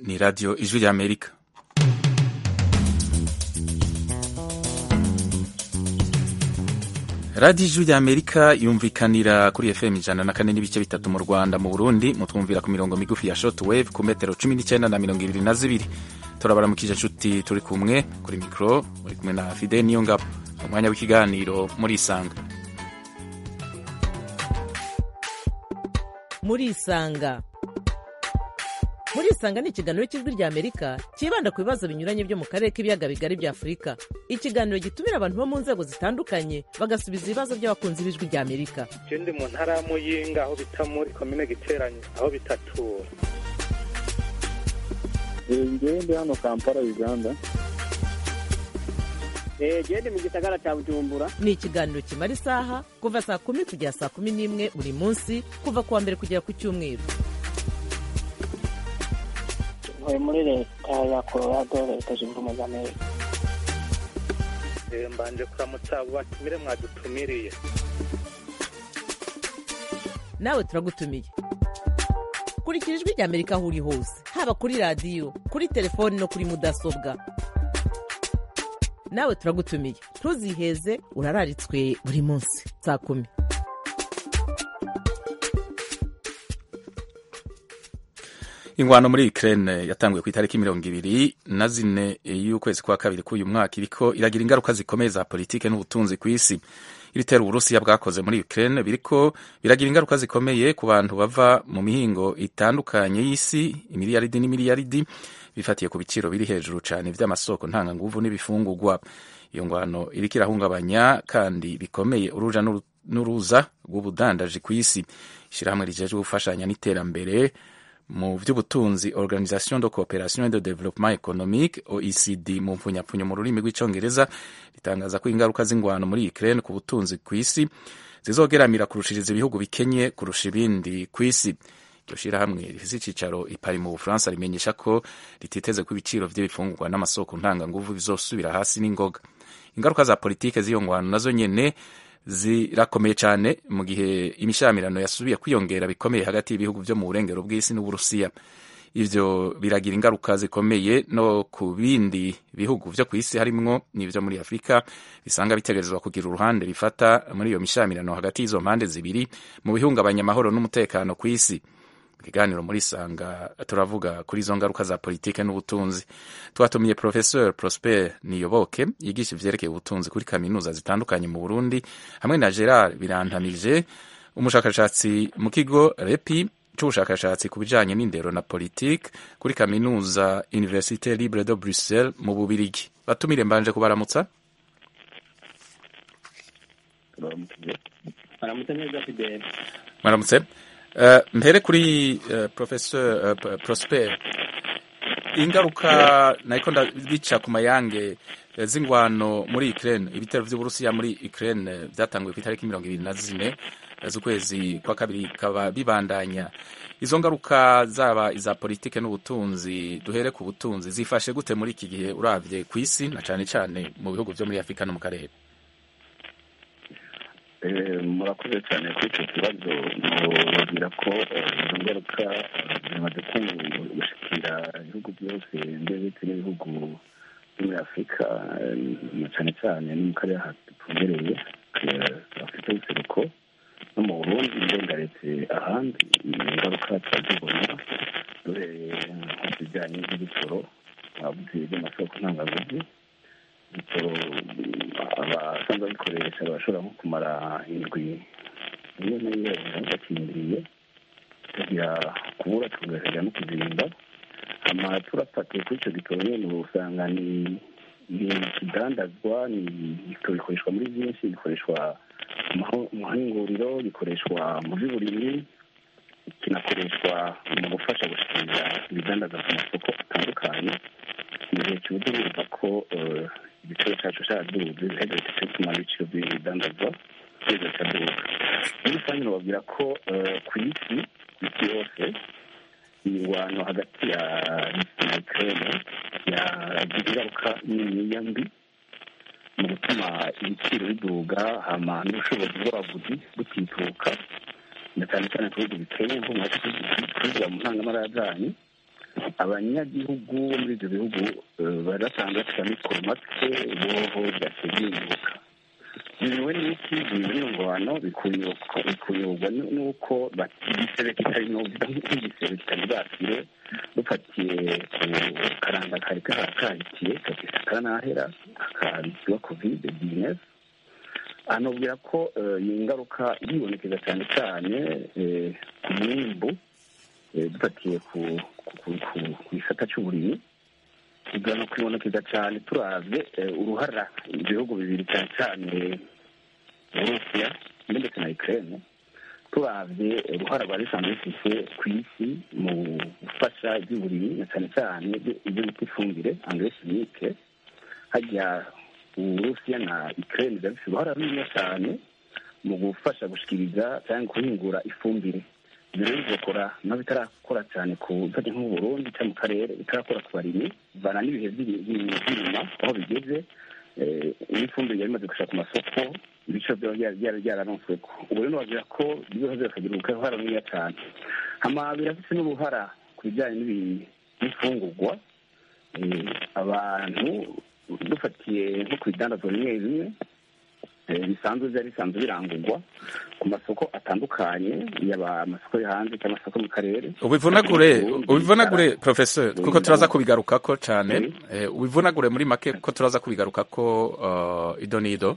ni radiyo ijwi rya amerika radiyo ijwi rya amerika yumvikanira kuri fm ijana na kane n'ibice bitatu mu rwanda mu burundi mutwumvira ku mirongo migufi ya short wave ku metero cumi n'icyenda na mirongo ibiri na zibiri turabaramukije inshuti turi kumwe kuri mikoro muri kumwe na fide niyo ngabo umwanya w'ikiganiro muri isanga muri isanga muri isanga ni ikiganiro cy'ijwi rya amerika cyibanda ku bibazo binyuranye byo mu karere k'ibiyaga bigari bya afurika ikiganiro gitumira abantu bo mu nzego zitandukanye bagasubiza ibibazo by'abakunzi b'ijwi rya amerika je ndi mu ntara ya muyinga aho bita muri komine giteranye aho bitatura ngewe ndi hano kampala uganda gende mu gisagara cya bujumbura ni ikiganiro kimara isaha kuva saa kumi kugera saa kumi n'imwe buri munsi kuva ku wa mbere kugera ku cyumweru ntuye muri leta ya colorado leta zunze ubumwe za amerika Eh, mbanje kuramutsa abo batumire mwadutumiriye nawe turagutumiye kurikira ijwi rya amerika aho uri hose haba kuri radiyo kuri telefoni no kuri mudasobwa nawe turagutumiye ntuziheze urararitswe buri munsi saa kumi ingwano muri Ukraine yatanguye ku itariki mirongo ibiri na zine y'ukwezi kwa kabiri k'uyu mwaka iriko iragira ingaruka zikomeye za politike n'ubutunzi ku isi ibitero uburusiya bwakoze muri Ukraine biriko biragira ingaruka zikomeye ku bantu bava mu mihingo itandukanye y'isi imiliyaridi n'imiliyaridi bifatiye ku biciro biri hejuru cyane vy'amasoko ntanganguvu n'ibifungurwa iyo ngwano iriko irahungabanya kandi bikomeye uruja n'uru- n'uruza rw'ubudandaji ku isi ishirahamwe rijejwe gufashanya n'iterambere mu by'ubutunzi organisation de coopération et de développement économique oecd mu mfunyapfunyo mu rurimi rw'icongereza ritangaza ko ingaruka z'ingwano muri ukraine ku butunzi ku isi zizogeramira kurushiriza ibihugu bikenye kurusha ibindi ku isi iryo shirahamwe rifise icicaro i Paris mu bufaransa rimenyesha ko rititeze ko ibiciro vy'ibifungurwa n'amasoko ntanganguvu bizosubira hasi n'ingoga ingaruka za politike z'iyo ngwano nazo nyene zirakomeye cyane mu gihe imishamirano yasubiye kwiyongera bikomeye hagati y'ibihugu byo mu burengero bw'isi n'uburusiya ivyo biragira ingaruka zikomeye no ku bindi bihugu vyo ku isi harimwo n'ivyo muri afurika bisanga bitegerezwa kugira uruhande bifata muri iyo mishamirano hagati y'izo mpande zibiri mu bihungabanya amahoro n'umutekano ku isi mu kiganiro muri sanga turavuga kuri izo ngaruka za politike n'ubutunzi twatumiye professeur prosper niyoboke yigisha ivyerekeye ubutunzi kuri kaminuza zitandukanye mu burundi hamwe na gerard birantamije umushakashatsi mu kigo repi c'ubushakashatsi ku bijanye n'indero na politike kuri kaminuza université libre de bruxelles mu bubirigi batumire mbanje kubaramutsa turaramukije aramutse neza fidele mwaramutse uh, mpere kuri uh, professeur uh, P- prosper ingaruka nariko ndabica ku mayange eh, z'ingwano muri Ukraine ibitero vy'Uburusiya muri Ukraine vyatanguye ku itariki mirongo ibiri na zine eh, z'ukwezi kwa kabiri bikaba bibandanya izo ngaruka zaba iza politike n'ubutunzi duhere ku butunzi zifashe gute muri iki gihe uravye ku isi na cane cane mu bihugu vyo muri Afurika no mu karere Eh, murakoze cyane kuri icyo kibazo mubabwira ko eh, izo ngaruka eh, zimaze gushikira ibihugu byose ndetse n'ibihugu byo muri afurika eh, na cyane cyane no mu karere aha dutumbereye eh, afurika y'ubuseruko no mu burundi ndengaretse ahandi ingaruka turazibona duhereye nko ku bijyanye n'ibitoro abavuzi b'amasoko ntangaguzi ibitoro abasanzwe babikoresha barashobora nko kumara indwi imwe n'iyo bakindiriye tukagira kubura tugahaga no kuzimba hama turafatiye kuri icyo gitoro nyine usanga ni ni ikidandazwa ni igitoro gikoreshwa muri byinshi gikoreshwa mu maho- mu mahinguriro gikoreshwa mu by'uburimyi kinakoreshwa mu gufasha gushikiriza ibidandaza ku masoko atandukanye mu gihe kibuze bumva ko eh, igiciro cyacu cyaduze biheze bituma ibiciro by'ibidandazwa biza cyaduga muri rusange nababwira ko eh, ku isi ku isi yose imirwano hagati ya Russia na Ukraine yagira ingaruka niniya mbi mu gutuma ibiciro biduga hama n'ubushobozi bw'abaguzi butituka na cyane cyane ku bihugu bikennye nko mu tuvuga mu ntangamara zanyu abanyagihugu bo muri ibyo bihugu eh, bari basanzwe bafite amikoro make boho byaciye byunguka biriwe n'iki biriwe n'ingwano bikunyurwa bikunyurwa nu- n'uko bati- igisebe kitari novuga nk'igisebe kitari bwakire dufatiye ku karanga kari kahitiye kagisa karanahera kakabitiwa kovide bizinesi anubwira ko eh, iyi ngaruka yibonekeza cyane cyane eh, ku mwimbu eh, dufatiye ku ku- ku- ku- ku gisata cy'uburimyi igana kwibonekeza cyane turavye eh, uruhara ibihugu bibiri cyane cyane uburusiya ndetse na ukraine turavye uruhara rwari rusanzwe rufise ku isi mu gufasha iby'uburimyi na cyane cyane ibyo bita ifumbire engrais chimique hajya uburusiya na ukraine biba bifite uruhara runini cyane mu gufasha gushikiriza cyangwa guhingura ifumbire ibyo rero bigakora nabo bitarakora cyane ku bifata nko mu burundi cyangwa mu karere bitarakora ku barimyi bivana n'ibihe by'iri- by'iri- by'inyuma aho bigeze eh, n'ifumbire yari imaze gushaka ku masoko ibiciro byaba byara- byara- byararontsweko ubu rero bagira ko ibibazo bikagira uruhara runini cyane hama birafise n'uruhara ku bijyanye n'ibi- n'imfungurwa Eh, abantu dufatiye nko ku bidandazwa bimwe bimwe eh, bisanzwe byari bisanzwe birangurwa ku masoko atandukanye yaba amasoko yo hanze cyangwa amasoko mu karere ubivunagure Uburundi, ubivunagure Uganda, professor kuko Uburundi, turaza kubigarukako cyane Oui. Eh, ubivunagure muri make kuko turaza kubigarukako uh, ido n'ido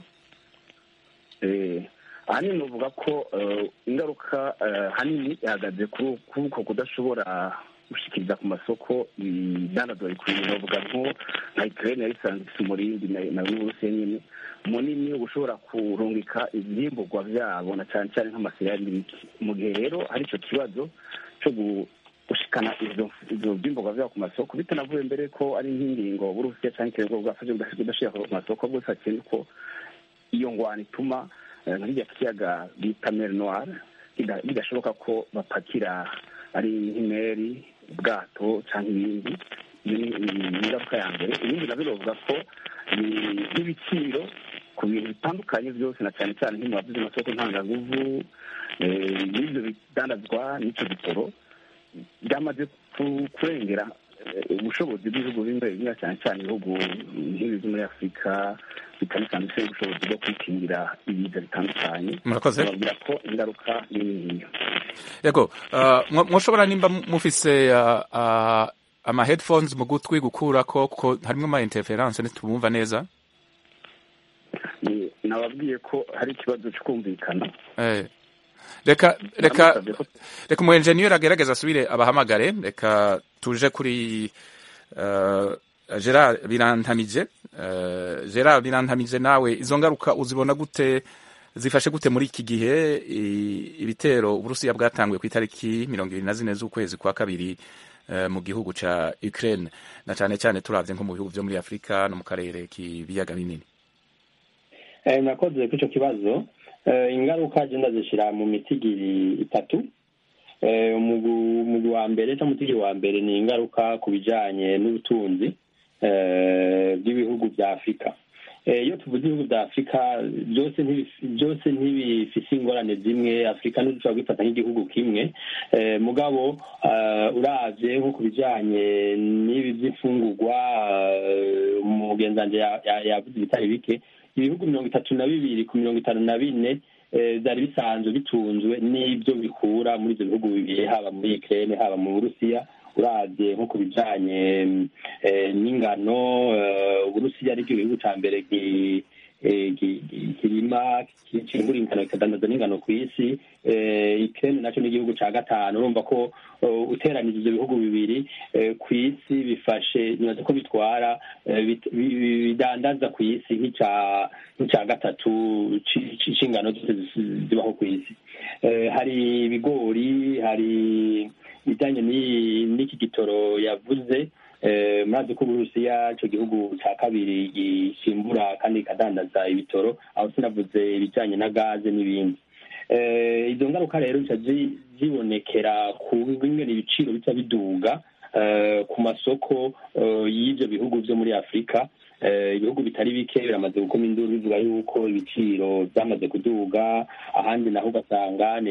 Eh, ahanini nuvuga ko eh, ingaruka eh, hanini ihagaze kuri kuri uko kudashobora gushikiriza ku masoko ibidandazwa bikwiye novuga nko nka ukraine yari isanzwe ifite umurindi na- na n'uburusiya nyine munini wo gushobora kurungika ivyimburwa vyabo na cyane cyane nk'amasirari n'ibiki mu gihe rero hari ico kibazo co gu- gushikana ivyo ivyo vyimburwa vyabo ku masoko bitanavuye mbere ko ari nk'ingingo burusiya canke ikirego bwafashe kudashira ku masoko bwose hakenewe ko iyo ngwano ituma eh, nka kirya kiyaga bita mer noir bida- bidashoboka ko bapakira ari nk'imeri ubwato cyangwa ibindi iyo ni ni ingaruka ya mbere ibindi nabyo bavuga ko ni n'ibiciro ku bintu bitandukanye byose na cyane cyane nk'imbavu z'amasoko ntangaguvu eh, n'ibyo bidandazwa n'icyo gitoro byamaze ku- kurengera eh, ubushobozi bw'ibihugu bimwe bimwe cyane cyane ibihugu nk'ibi byo muri afurika bitari cyane bifite ubushobozi bwo kwikingira ibiza bitandukanye murakoze bababwira ko ingaruka ni niniya yego uh, mwo- mwoshobora nimba mufise uh, uh, ama headphones mu gutwi gukurako kuko harimwo ama interference ntitubumva neza Ni- nababwiye ko hari ikibazo cyo kumvikana eh. reka reka Namusabye ko reka umu engineer agerageza asubire abahamagare reka tuje kuri uh, Gerard Birantamije uh, Gerard Birantamije nawe izo ngaruka uzibona gute zifashe gute muri iki gihe i- ibitero Uburusiya bwatanguye ku itariki mirongo ibiri na zine z'ukwezi kwa kabiri uh, mu gihugu ca Ukraine na cane cane turavye nko mu bihugu vyo muri Afrika no mu karere k'ibiyaga binini Eh, murakoze kuri icyo kibazo Eh, ingaruka agenda zishyira mu mitigiri itatu Eh, umugu- umugwi wa mbere cyangwa umutigiri wa mbere ni ingaruka ku bijyanye n'ubutunzi eh, bw'ibihugu bya afurika Eh, iyo tuvuze ibihugu bya afurika byose ntibi- byose ntibifise ingorane zimwe afurika ntidushobora kwifata nk'igihugu kimwe Eh, mugabo eh, uravye nko ku bijyanye n'ibi by'imfungurwa eh, umugenzi wanje ya- ya- yavuze ibitari bike ibihugu mirongo itatu na bibiri ku mirongo itanu na bine eh, byari bisanzwe bitunzwe n'ibyo bikura muri ibyo bihugu bibiri haba muri Ukraine haba mu Burusiya uravye nko ku bijanye eh, n'ingano eh, Uburusiya aricyo gihugu ca mbere ki- eh, ki- ki- kirima ki- cimbura ingano kikadandaza n'ingano ku isi eh, Ukraine naco n'igihugu ca gatanu urumva ko eh, uteranije ivyo bihugu bibiri eh, ku isi bifashe nibaza ko bitwara eh, bit- bi- bi- bidandaza ku isi nk'ica nk'ica gatatu ci- ci- c'ingano zose zisi- zibaho ku isi Eh, hari ibigori hari ibijyanye n'i- n'iki gitoro yavuze eh, murazi ko uburusiya ico gihugu ca kabiri gishimbura kandi kikadandaza ibitoro aho sinavuze ibijyanye na gaze n'ibindi Eh, izo ngaruka rero bica zi- zibonekera ku bingana ibiciro bica biduga eh, ku masoko eh, y'ivyo bihugu vyo muri afurika ibihugu bitari bike biramaze gukoma induru bivuga yuko ibiciro byamaze kuduga ahandi naho ugasanga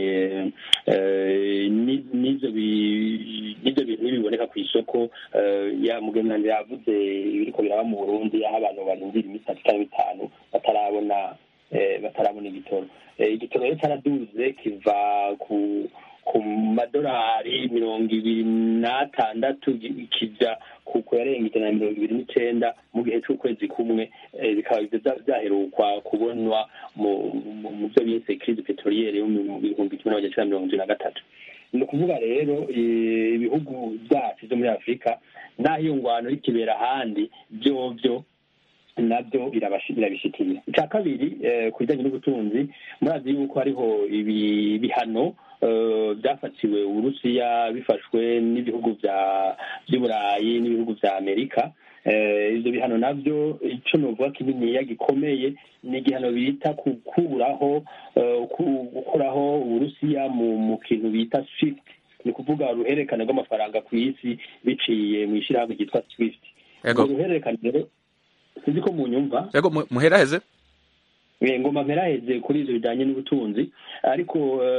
n'ibyo bintu ntibiboneka ku isoko ya mugenzi yavuze ibiriko biraba mu burundi aho abantu barindira iminsi itatu cyangwa itanu batarabona batarabona igitoro igitoro rero cyaraduze kiva ku ku madolari mirongo ibiri n'atandatu kijya ku yarenga ijana na mirongo ibiri n'icenda mu gihe c'ukwezi kumwe bikaba vyaherukwa kubonwa mu vyo bise crise petroliere yo mu bihumbi kimwe n'amajana icenda mirongo indwi na gatatu ni ukuvuga rero ibihugu vyacu vyo muri afurika n'aho iyo ngwano rikibera ahandi vyovyo nabyo birabishikiye icya kabiri ku bijyanye n'ubutunzi murazi yuko hariho ibihano byafatiwe uburusiya bifashwe n'ibihugu by'uburayi n'ibihugu bya amerika ibyo bihano nabyo icyo nuvuga kininiya gikomeye ni igihano bita gukuraho gukuraho uburusiya mu kintu bita swift ni ukuvuga uruhererekane rw'amafaranga ku isi biciye mu ishyirahamwe ryitwa swift urwo ruhererekane rero sinzi ko munyumva yego muheraheze ngoma mperaheze kuri ibyo bijyanye n'ubutunzi ariko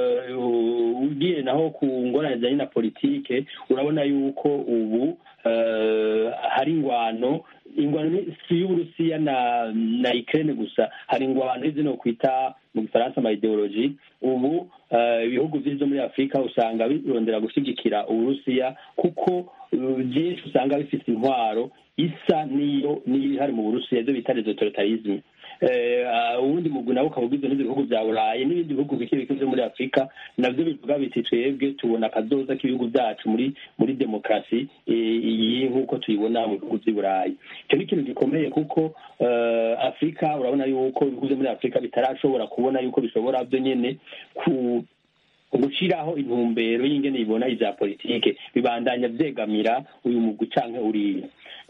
ugiye naho ku ngorane zijyanye na politike urabona yuko ubu hari ingwano ingwano si y'uburusiya na na ikirere gusa hari ingwano zino kwita mu gifaransa ama ideoloji ubu ibihugu byinshi muri afurika usanga birondera gushyigikira uburusiya kuko byinshi usanga bifite intwaro isa n'iyo niyo ihari mu burusiya ibyo bita rezotoritarizme ubundi mugwi nawe ukaba ugizwe n'ibyo bihugu bya burayi n'ibindi bihugu bike bike byo muri afurika nabyo bivuga biti twebwe tubona akazoza k'ibihugu byacu muri muri demokarasi iyi nk'uko tuyibona mu bihugu by'i burayi icyo ni ikintu gikomeye kuko afurika urabona yuko ibihugu byo muri afurika bitarashobora kubona yuko bishobora byo nyine ku gushyiraho intumbero y'ingene bibona ibya politike bibandanya byegamira uyu mugwi canke uriya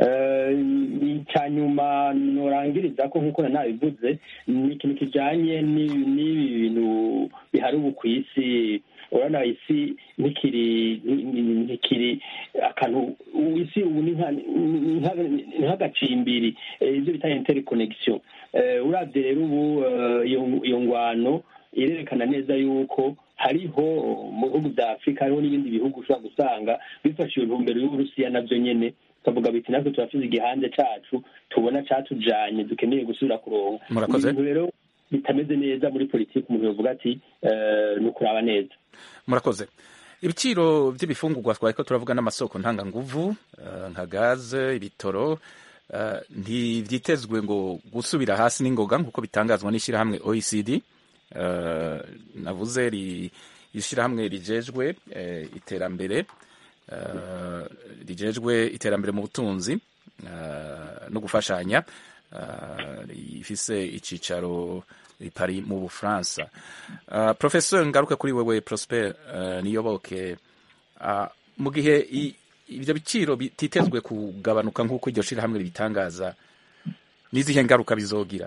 icya nyuma norangiriza ko nk'uko nabivuze ni ikintu kijanye n'ibi bintu bihari ubu ku isi urabona isi ntikiri ntikiri akantu isi ubu ni nk'agacimbiri ibyo bita interconnection urabye rero ubu iyo ngwano irerekana neza yuko hariho mu bihugu bya afurika hariho n'ibindi bihugu ushobora gusanga bifashe iyo ntumbero y'uburusiya nabyo nyine tukavuga biti natwe turafite igihanze cacu tubona catujanye dukeneye gusubira kuronka ibintu rero bitameze neza muri politiki umuntu yovuga ati ni ukuraba neza murakoze ibiciro by'ibifungurwa twariko turavuga n'amasoko ntanganguvu nka gaze ibitoro ntivyitezwe ngo gusubira hasi n'ingoga nk'uko bitangazwa n'ishyirahamwe oecd navuze ishyirahamwe rijejwe iterambere rijejwe iterambere mu butunzi no gufashanya ifise icicaro pari mu bufaransa professeur ngaruke kuri wewe prosper niyoboke mu gihe ibyo biciro bititezwe kugabanuka nk'uko iryo shirahamwe ribitangaza n'izihe ngaruka bizogira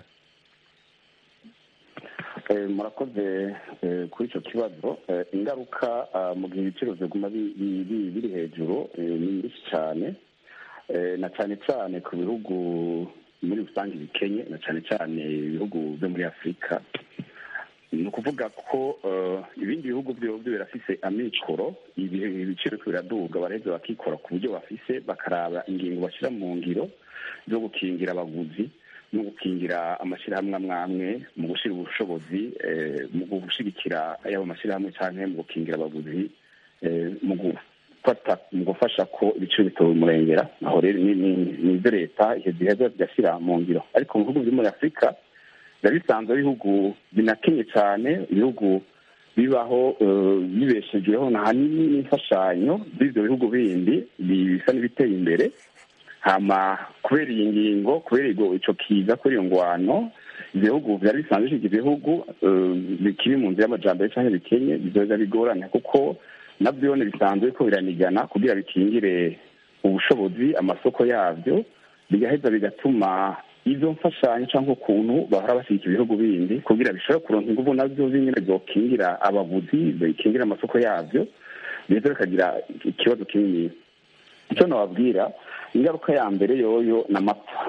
murakoze kuri icyo kibazo ingaruka mu gihe ibiciro biguma biri hejuru ni nyinshi cyane na cyane cyane ku bihugu muri rusange bikenye na cyane cyane ibihugu byo muri afurika ni ukuvuga ko ibindi bihugu byo birafise amikoro ibiciro biraduga baraheza bakikora ku buryo bafise bakaraba ingingo bashyira mu ngiro zo gukingira abaguzi no gukingira amashyirahamwe amwe amwe mu gushyira ubushobozi mu gushyigikira yaba amashyirahamwe cyangwa mu gukingira abaguzi mu gufata mu gufasha ko ibiciro bitabumurengera aho rero ni ibyo leta iheza bigashyira mu ngiro ariko mu bihugu byo muri afurika biba bisanzwe ibihugu binakenye cyane ibihugu bibaho bibeshejweho ahanini n'imfashanyo z'ibyo bihugu bindi bisa n'ibiteye imbere hama kubera iyi ngingo kubera icyo kiza kuri iyo ngwano ibihugu byari bisanzwe bishyiga ibihugu bikiri mu nzira y'amajambere cyangwa bikenye bizoza bigorana kuko nabyo bisanzwe ko biranigana kugira bikingire ubushobozi amasoko yabyo bigaheza bigatuma izo mfashanyo cyangwa ukuntu bahora bashyigikira ibihugu bindi kugira bishobore kuronka ingufu nabyo z'inyine zokingira abaguzi bikingira amasoko yabyo biheza bikagira ikibazo kinini icyo nababwira ingaruka ya mbere yoyo ni amapfa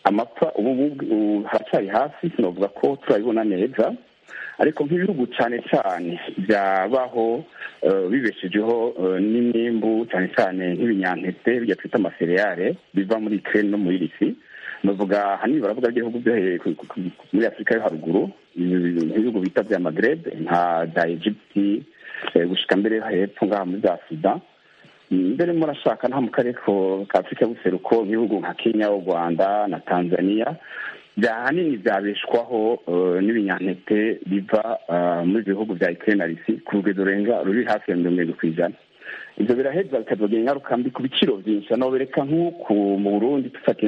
amapfa ubu haracyari hasi sinavuga ko turabibona neza ariko nk'ibihugu cyane cyane byabaho bibeshejeho n'imyimbu cyane cyane nk'ibinyampeke bijya twita amasereyare biva muri ikirere no muri risi bavuga ahanini baravuga ibihugu byo muri afurika yo haruguru ibihugu bita bya magrebe nka za egypti gushyika mbere hepfo ngaha muri za sudan mbere murashaka nta mu karere ka afurika y'ubuseruko ibihugu nka kenya u rwanda na tanzania ahanini byabeshwaho n'ibinyampeke biva muri ibyo bihugu bya ikirere na risi ku rugero rurenga ruri hafi ya mirongo irindwi ku ijana ibyo biraheza bikazogira ingaruka mbi ku biciro byinshi hano bereka nk'uku mu burundi dufatiye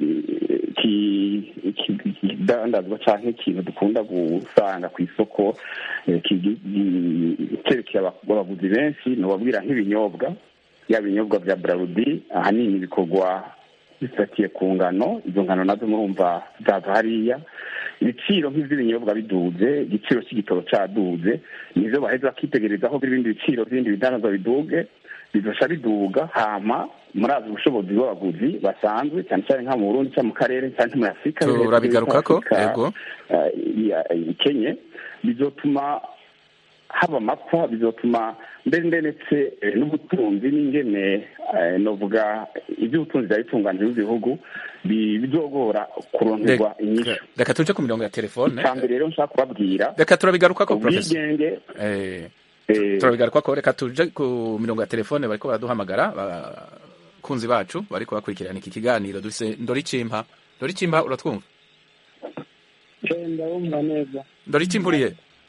ikidandazwa cyangwa ikintu dukunda gusanga ku isoko cyerekeye abaguzi benshi nubabwira nk'ibinyobwa yaba ibinyobwa bya brarudi ahanini bikorwa bifatiye ku ngano izo ngano nazo murumva zava hariya ibiciro nk'iby'ibinyobwa biduze igiciro cy'igitoro cyaduze nizo baheza bakitegereza aho ibindi biciro by'ibindi bidandaza biduge bidufasha biduga hama murazi ubushobozi bw'abaguzi basanzwe cyane cyane nka mu burundi cyangwa mu karere cyangwa muri afurika turabigarukako yego ikenye bizotuma haba amapfa bizotuma mbere ndetse n'ubutunzi n'ingene novuga iby'ubutunzi byari bitunganije b'ibihugu bizogora kuronderwa inyishu reka tuje ku mirongo ya telefone icambere rero nshaka kubabwira reka turabigarukako professor ubwigenge turabigarukako reka tuje ku mirongo ya telefone bariko baraduhamagara abakunzi bacu bariko bakurikirana iki kiganiro dufise ndoricimpa ndoricimpa uratwumva ndabumva neza ndoricimpa uriye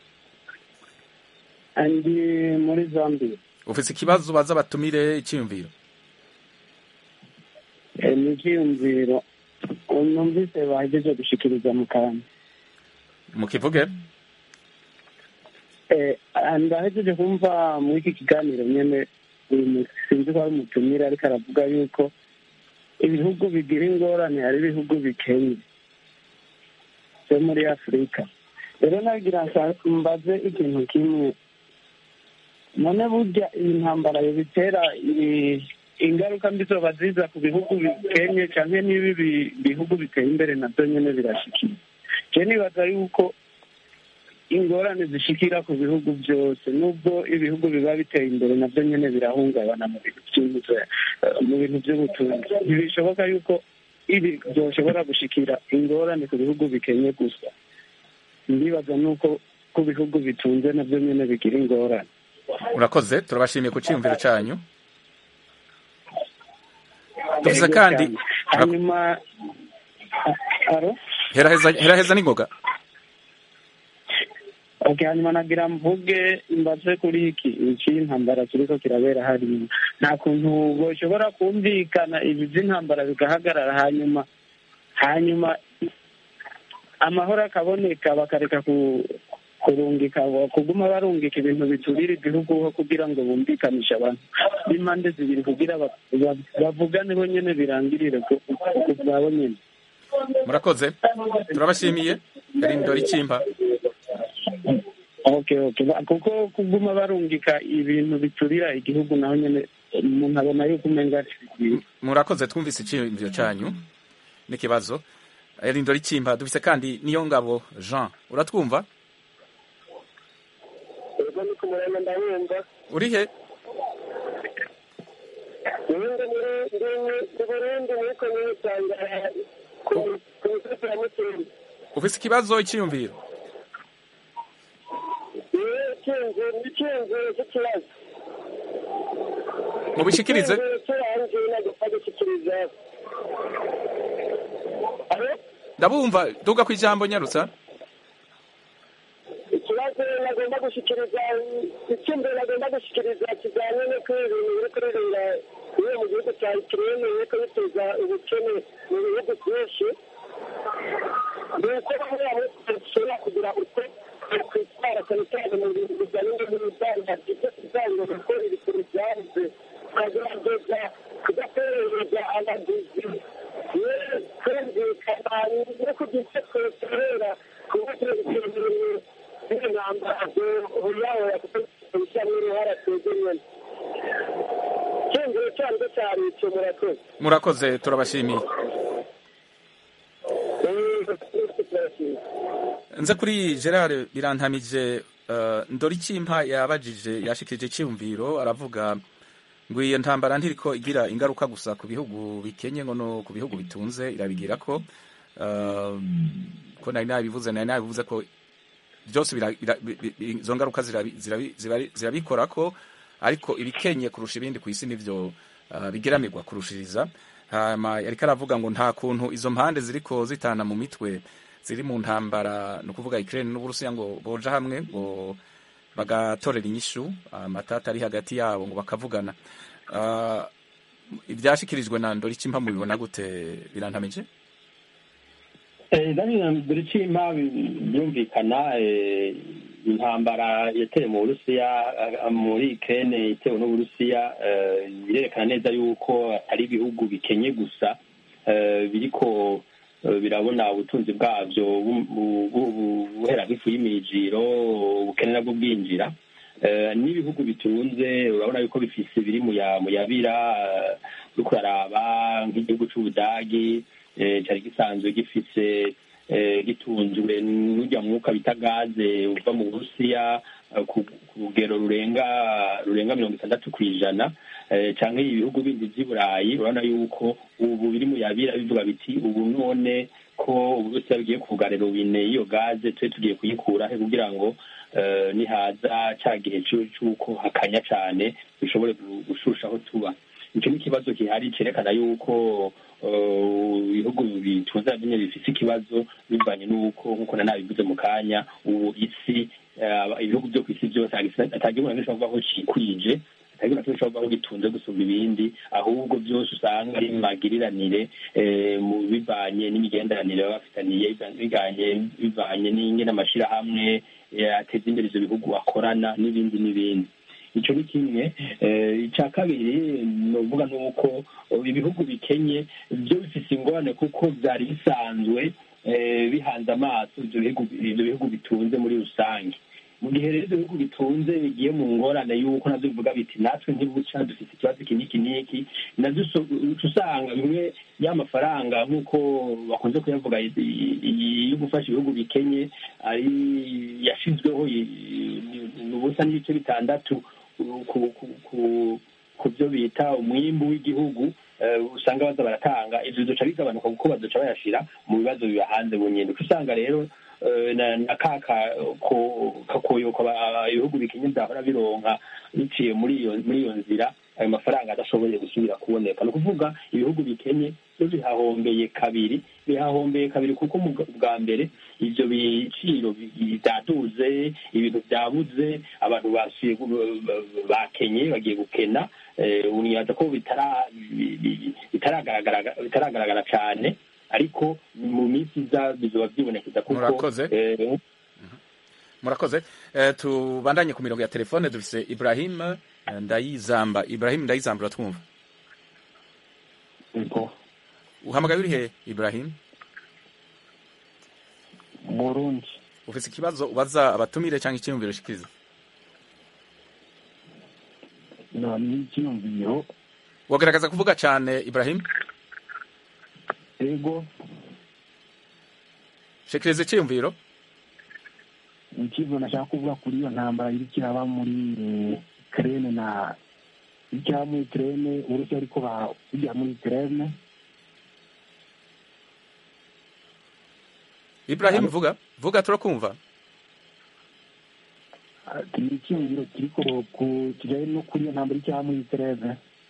ndi muri zambia ufise ikibazo baza batumire icyiyumviro ni icyiyumviro numvise bahejeje gushikiriza mu kantu mukivuge ndahejeje kumva muri iki kiganiro nyine sinzi ko ari umutumire ariko aravuga yuko ibihugu bigira ingorane hari ibihugu bikenye byo muri afurika rero nagira mbaze ikintu kimwe none burya iyi ntambara bitera ingaruka mbi zoba ziza ku bihugu bikenye cyangwa n'ibi bihugu biteye imbere nabyo nyine birashikira je nibaza yuko ingorane zishikira ku bihugu byose nubwo ibihugu biba biteye imbere nabyo nyine birahungabana mu bintu mu bintu by'ubutunzi ntibishoboka yuko ibi byoshobora gushikira ingorane ku bihugu bikenye gusa ndibaza nuko ku bihugu bitunze nabyo nyine bigira ingorane urakoze turabashimiye ku cyiyumviro cyanyu dufise kandi hanyuma aro heraheza heraheza n'ingoga okay hanyuma nagira mvuge mbaze kuri iki iki intambara kiriko kirabera hariya nta kuntu boshobora kumvikana ibi by'intambara bigahagarara hanyuma hanyuma amahoro akaboneka bakareka ku kurungika kuguma barungika ibintu biturira igihugu kugira ngo bumvikanishe abantu b'impande zibiri kugira bavugane bo nyene birangirire bwabo nyene murakoze turabashimiye karindora ikimba okay okay kuko kuguma barungika ibintu biturira igihugu naho nyene umuntu abona yuko umenga murakoze twumvise icyiyumviro cyanyu n'ikibazo rindora ikimba dufise kandi niyo ngabo jean uratwumva ubwo ni ku murongo ndabumva uri he ubundi muri ndi burundi muri komine usanga ku misozi ya mutumba ufise ikibazo icyiyumviro niwe icyunzu n'icyunzu cy'ikibazo mubishikirize cy'urangiye nagomba gushyikiriza alo ndabumva duga ku ijambo nyarutsa ikibazo nagomba gushyikiriza icyumviro nagomba gushyikiriza kijyanye no kuri ibintu biri kuririmba bimwe mu gihugu cya ikirere biriko biteza ubukene mu bihugu byinshi ni uko bamwe bamwe bashobora kugira uko kwitwara cyane cyane mu bintu bijyanye n'ubudandaji byo kugira ko ibintu byabuze tukagerageza kudaterereza abaguzi kumvikana no kugira twetorera ku buryo ibintu n'intambarazo uyahora kubishyiramo uruhara twegeranye cyumviro cyanjye cyari icyo murakoze murakoze turabashimiye nze kuri gerard birantamije uh, ndorikimpa yabajije yashikirije icyumviro aravuga ngo iyo ntambara ntiriko igira ingaruka gusa ku bihugu bikenye ngo no ku bihugu bitunze irabigira ko uh, ko nari nabivuze nari nabivuze ko byose bira- bira- bi- bi- izo ngaruka zirabi- zirabi- zirabi- zirabikora ko ariko ibikenye kurusha ibindi ku isi nivyo uh, bigeramirwa kurushiriza hama yariko aravuga ngo nta kuntu izo mpande ziriko zitana mu mitwe ziri mu ntambara ni ukuvuga Ukraine n'Uburusiya ngo boja hamwe ngo bagatorera inyishu amatata ari hagati yabo ngo bakavugana uh, ibyashikirijwe na Ndoricimpa mubibona gute birantamije buri cima byumvikana eh, intambara yatewe mu burusiya eh, muri ikene itewe n'uburusiya eh, birerekana neza yuko atari ibihugu bikenye gusa eh, biriko eh, birabona ubutunzi bwabyo bu- bu- bu- bu- buhera nk'ifu y'imijiro ubukene nabwo bwinjira Eh, n'ibihugu bitunze urabona yuko bifise biri mu ya- mu yabira eh, uriko uraraba nk'igihugu c'ubudagi eh, cari gisanzwe gifise eh, gitunzwe n'urya mwuka bita gaze uva mu burusiya eh, ku ku rugero rurenga rurenga mirongo itandatu kw'ijana eh, canke ibihugu bindi vy'i burayi urabona yuko ubu biri mu yabira bivuga biti ubu none ko uburusiya bugiye kugarira robine y'iyo gaze tube tugiye kuyikura he kugira ngo eh, nihaza ca gihe cu- c'uko hakanya cane bishobore gu- gushushaho tuba ico ni ikibazo gihari cerekana yuko eh, ibihugu bitunze nabyo bifise ikibazo bivanye n'uko nk'uko na nabivuze mu kanya ubu isi eh, ibihugu vyo kw'isi vyose atagihugu na kimwe gishobora kuvuga ko cikwije atagihugu na kimwe gishobora kuvuga ko gitunze gusumba ibindi ahubwo vyose usanga ari magiriranire eh, mu bivanye n'imigenderanire baba bafitaniye bivanye bivanye n'ingene amashirahamwe eh, ateza imbere ivyo bihugu akorana n'ibindi n'ibindi ico ni kimwe eh, ica kabiri novuga nuko eh, ibihugu bikenye vyo bifise ingorane kuko vyari bisanzwe eh, bihanze amaso ivyo bihugu ivyo bihugu bitunze muri rusange mu gihe rero ivyo bihugu bitunze bigiye mu ngorane y'uko navyo bivuga biti natwe ntibuca dufise ikibazo iki n'iki n'iki navyo uso- uca usanga bimwe y'amafaranga nk'uko bakunze kuyavuga i- i- i- yo gufasha ibihugu bikenye ari yashizweho i- i- ni ubusa n'ibice bitandatu ku- ku- ku- ku- ku byo bita umwimbu w'igihugu eh, usanga baza baratanga ivyo bizoca bigabanuka kuko bazoca bayashira mu bibazo biba hanze bunyene uca usanga rero eh, na na ka ka- ko- kakoyoko aba- ibihugu bikenye vyahora bironka biciye muri iyo muri iyo nzira ayo mafaranga adashoboye gusubira kuboneka ni ukuvuga ibihugu bikenye byo bihahombeye kabiri bihahombeye kabiri kuko mu bwa- bwa mbere ivyo biciro bi- vyaduze ibintu vyabuze abantu basuye gu- bakenye bagiye gukena eh, unibaza ko bitara- bi- bi- bitaragaragara bitaragaragara cane ariko mu minsi iza bizoba vyibonekeza kuko Murakoze. eh, murakoze eh, tubandanye ku mirongo ya telefone dufise Ibrahim eh, Ndayizamba Ibrahim Ndayizamba uratwumva Ego, uhamagaye uri he Ibrahim Burundi. ufise ikibazo ubaza abatumire cyangwa icyiyumviro shikiriza No, ni icyiyumviro. wogerageza kuvuga cyane Ibrahim Ego, shikiriza icyiyumviro ikibazo nashaka kuvuga kuri iyo ntambara iriko iraba muri eh, Ukraine na iriko iraba muri Ukraine, Uburusiya ariko bajya muri Ukraine. Ibrahim vuga vuga turakumva Ah, ni icyiyumviro kiriko ku kijanye no kuri iyo ntambara iriko iraba muri Ukraine.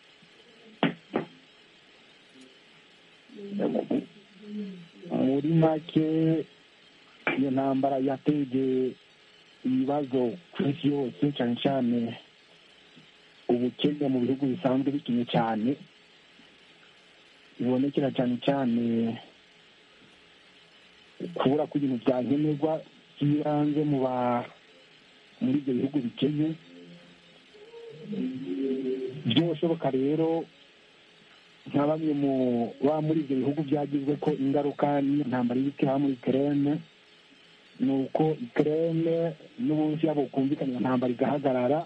muri make iyo ntambara yateje ibibazo ku isi yose cyane cyane ubukene mu bihugu bisanzwe bikenye cyane bibonekera cyane cyane kubura kw'ibintu bya nkenerwa by'ibanze mu ba muri ibyo bihugu bikenye byoshoboka rero nka bamwe mu baba muri ibyo bihugu byagizwe ko ingaruka n'iyo ntambara iri kuba muri Ukraine ni uko Ukraine n'uburusiya bukumvikana iyo ntambara igahagarara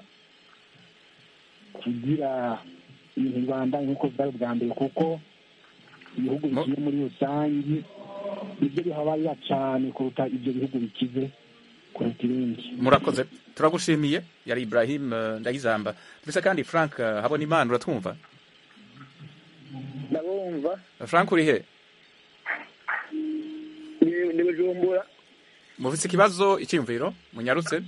kugira ibintu bibandanye nk'uko byari ubwa mbere kuko ibihugu Mo- bigiye muri rusange nibyo bihabarira cyane kuruta ibyo bihugu bikize kuruta ibindi murakoze turagushimiye yari ibrahim eh, ndayizamba ndetse kandi frank eh, habona imana uratwumva ndabumva frank uri he ni- ni bujumbura mufise ikibazo icyiyumviro munyarutse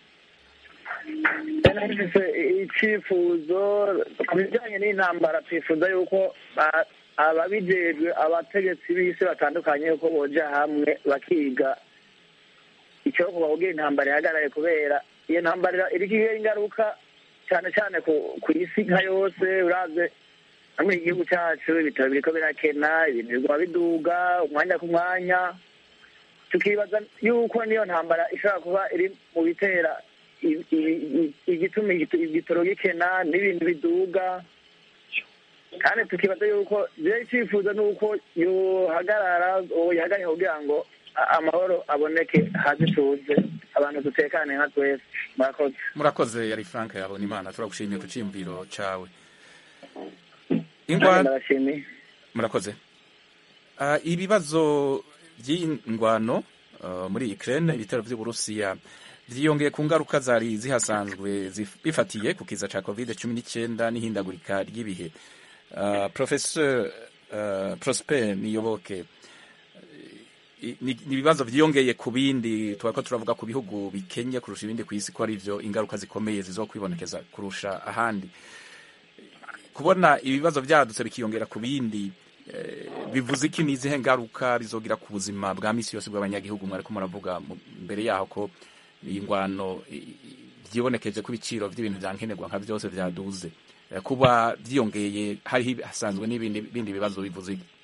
nafise icyifuzo ku bijyanye n'intambara twifuza yuko ba- ababijejwe abategetsi b'isi batandukanye yuko boja hamwe bakiga icyo kuba kugira intambara ihagarare kubera iyo ntambara iriko igira ingaruka cyane cyane ku ku isi nka yose uraze hamwe igihugu cyacu ibitaro biriko birakena ibintu biguma biduga umwanya ku mwanya tukibaza yuko niyo ntambara ishobora kuba iri mu bitera i- i- i- igituma igito- igitoro gikena n'ibintu biduga kandi tukibaza yuko rero icyifuzo ni uko yohagarara yohagarara kugira ngo a- amahoro aboneke hasi tuze abantu dutekane nka twese murakoze murakoze yari frank habona imana turagushimiye ku cyiyumviro cawe Nanjye ingwano ndabashimiye murakoze Ah, ibibazo by'ingwano ah, muri Ukraine ibitero by'Uburusiya vyiyongeye ku ngaruka zari zihasanzwe zif- bifatiye ku kiza ca covid cumi n'icyenda n'ihindagurika ry'ibihe Ah, professeur ah, prosper niyoboke i- ni ni ibibazo vyiyongeye ku bindi twako turavuga ku bihugu bikenye kurusha ibindi ku isi ko ari vyo ingaruka zikomeye zizokwibonekeza kurusha ahandi kubona ibibazo byadutse bikiyongera ku bindi eh, bivuze iki ni izihe ngaruka bizogira ku buzima bwa misi yose bw'abanyagihugu mwariko muravuga mu- mbere yaho ko iyi ngwano i- i- vyibonekeje ko ibiciro vy'ibintu vya nkenerwa nka vyose vyaduze Eh, kuba vyiyongeye hariho hasanzwe n'ibindi bindi bibazo bivuze iki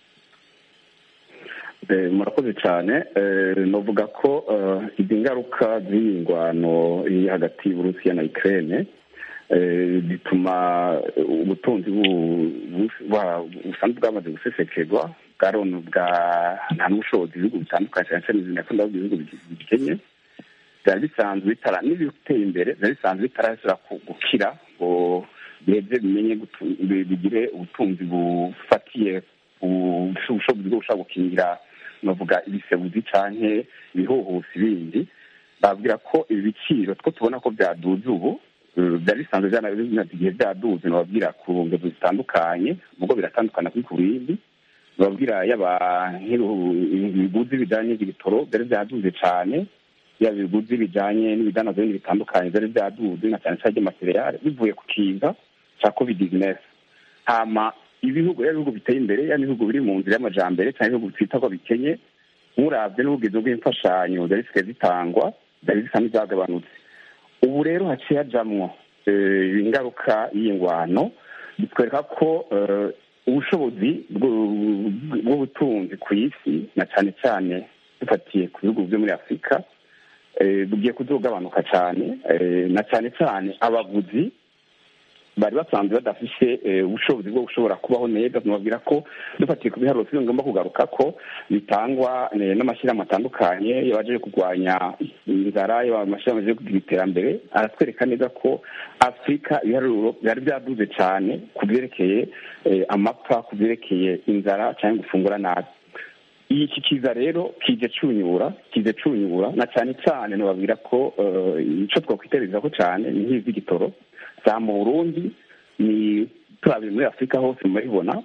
Eh, murakoze cyane Eh, novuga ko eh, izi ngaruka z'iyi ngwano iri hagati y'uburusiya na ukraine eh, bituma ubutunzi bu- bu- bwa- busanzwe bwamaze gusesekerwa bwaron bwa nta n'ubushobozi ibihugu bitandukanye cyane cyane izina kunda ibihugu bi- bikenye byari bisanzwe bitara n'ibiteye imbere byari bisanzwe bitarashobora ku- gukira ngo biheze bimenye gutu- bi- bigire ubutunzi bufatiye ku bushobozi bwo gushobora gukingira navuga ibisebuzi canke ibihuhusi bindi babwira ko ibi biciro two tubona ko byaduze ubu eh, byari bisanzwe byanabimaze igihe byaduze nababwira ku ngero zitandukanye ubwo biratandukana kuri ku bindi babwira yaba nk'ibihu- ibiguzi bijanye n'ibitoro byari byaduze cane yaba ibiguzi bijanye n'ibidanazwa bindi bitandukanye byari byaduze na cyane cyane ry'amateriyale bivuye ku kiza ca covid 19 hama ibihugu rero ibihugu biteye imbere ya ibihugu biri mu nzira y'amajambere cyangwa ibihugu twita ko bikenye nkurabye n'ubugizi bw'imfashanyo zari zisigaye zitangwa zari zisa n'ibyagabanutse ubu rero haciye hajamwo eh, ingaruka y'ingwano bitwereka ko eh, ubushobozi bw'u- bw'ubutunzi ku isi na cyane cyane dufatiye ku bihugu byo muri afurika eh, bugiye kuzogabanuka cyane eh, na cyane cyane abaguzi bari basanzwe badafise eh, ubushobozi bwo gushobora kubaho neza tunababwira ko dufatiye ku biharuro turi ngomba kugaruka ko bitangwa eh, n'amashyirahamwe atandukanye yabaje kurwanya inzara yaba amashyirahamwe aje kugira iterambere aratwereka neza ko afurika ibiharuro byari byaduze cyane ku byerekeye eh, amapfa ku byerekeye inzara cyangwa gufungura nabi iki kiza rero kije cunyura kije cunyura na cyane cyane nababwira ko eh, ico twakwitereza ko cyane ni nk'iz'igitoro za mu burundi ni turabire muri afurika hose murabibona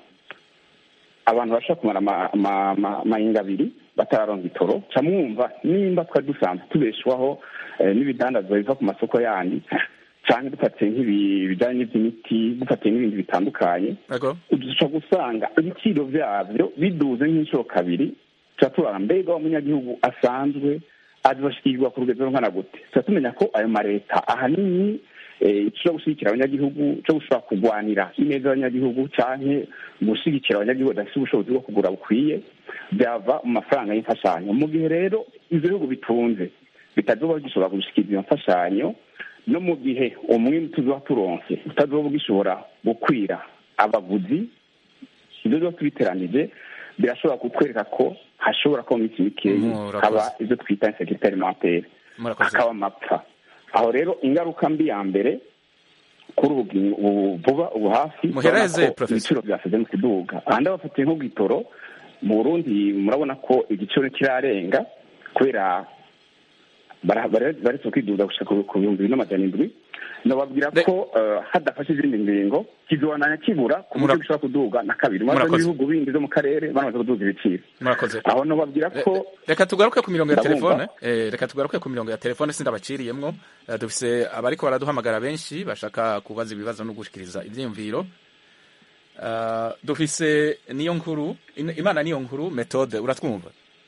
abantu bashobora kumara ama- ama- ama- amahinga abiri batararonka itoro ca mwumva nimba twari dusanzwe tubeshwaho eh, n'ibidandazwa biva ku masoko yandi canke dufatiye nk'ibi bijanye n'ivy'imiti dufatiye n'ibindi bitandukanye Ego. duca gusanga ibiciro byabyo biduze nk'inshuro kabiri tuba tubara mbega umunyagihugu asanzwe azibashyikirirwa ku rugero rungana gute tuba tumenya ko ayo mareta ahanini eh, cyo gushyigikira abanyagihugu cyo gushobora kurwanira ineza y'abanyagihugu canke gushyigikira abanyagihugu badafite ubushobozi bwo kugura bukwiye byava mu mafaranga y'imfashanyo mu gihe rero ivyo bihugu bitunze bitazoba bigishobora gushikiriza iyo mfashanyo no mu gihe umwimbu tuzoba turonse utazoba ugishobora gukwira abaguzi ibyo byose biteranije birashobora kutwereka ko hashobora kuba mu minsi mikeyi Murakoze. haba ibyo twita insekirite alimentaire murakoze hakaba amapfa aho rero ingaruka mbi ya mbere kuri ubu ubu vuba ubu hafi Muhereze, urabona ko Professor. ibiciro byaseze mu kiduga ahandi abafatiye nko bw'itoro mu burundi murabona ko igiciro kirarenga kubera bara- bara- baretse kwiduza gushika ku ku bihumbi bibiri n'amajana indwi nababwira Le- ko eh, hadafashe izindi ngingo kizobananya kibura ku buryo Mura- gishobora kuduga na kabiri maze Murakoze. n'ibihugu bindi byo mu karere baramaze kuduza ibiciro murakoze aho nababwira Re- ko re- reka tugaruke ku mirongo ya Ndabumva. telefone eh, reka tugaruke ku mirongo ya telefone sindabaciriyemwo Eh, dufise abariko baraduhamagara benshi bashaka kubaza ibibazo no gushikiriza ivyiyumviro Eh, dufise niyo nkuru In- imana niyo nkuru metode uratwumva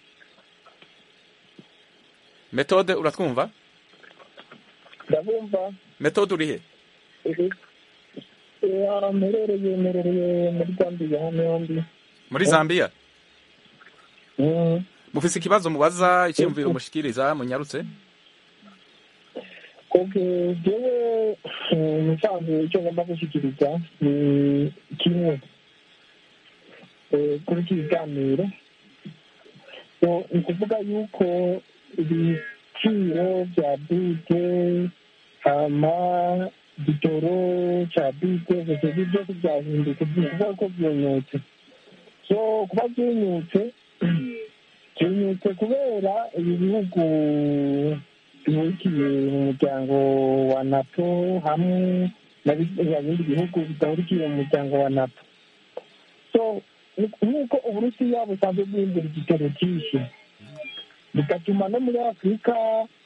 metode uratwumva ndabumva metode urihe mperereye mperereye muri gambiya hano yombi muri zambia mufise ikibazo mubaza icyiyumviro mushikiriza munyarutse oke jewe musanzwe icyo ngomba gushyikiriza ni kimwe Eh, kuri iki kiganiro So, ni ukuvuga yuko ibiciro bya bide hama igitoro cya bide ibyo byose byahindutse ni ukuvuga ko byonyotse so kuba byonyotse byonyotse kubera ibi bihugu bihurikiye mu muryango wa nato hamwe na bindi bihugu bidahurikiye mu muryango wa nato so nk'uko uburusiya busanzwe bwimbura igitero cyinshi bigatuma no muri afurika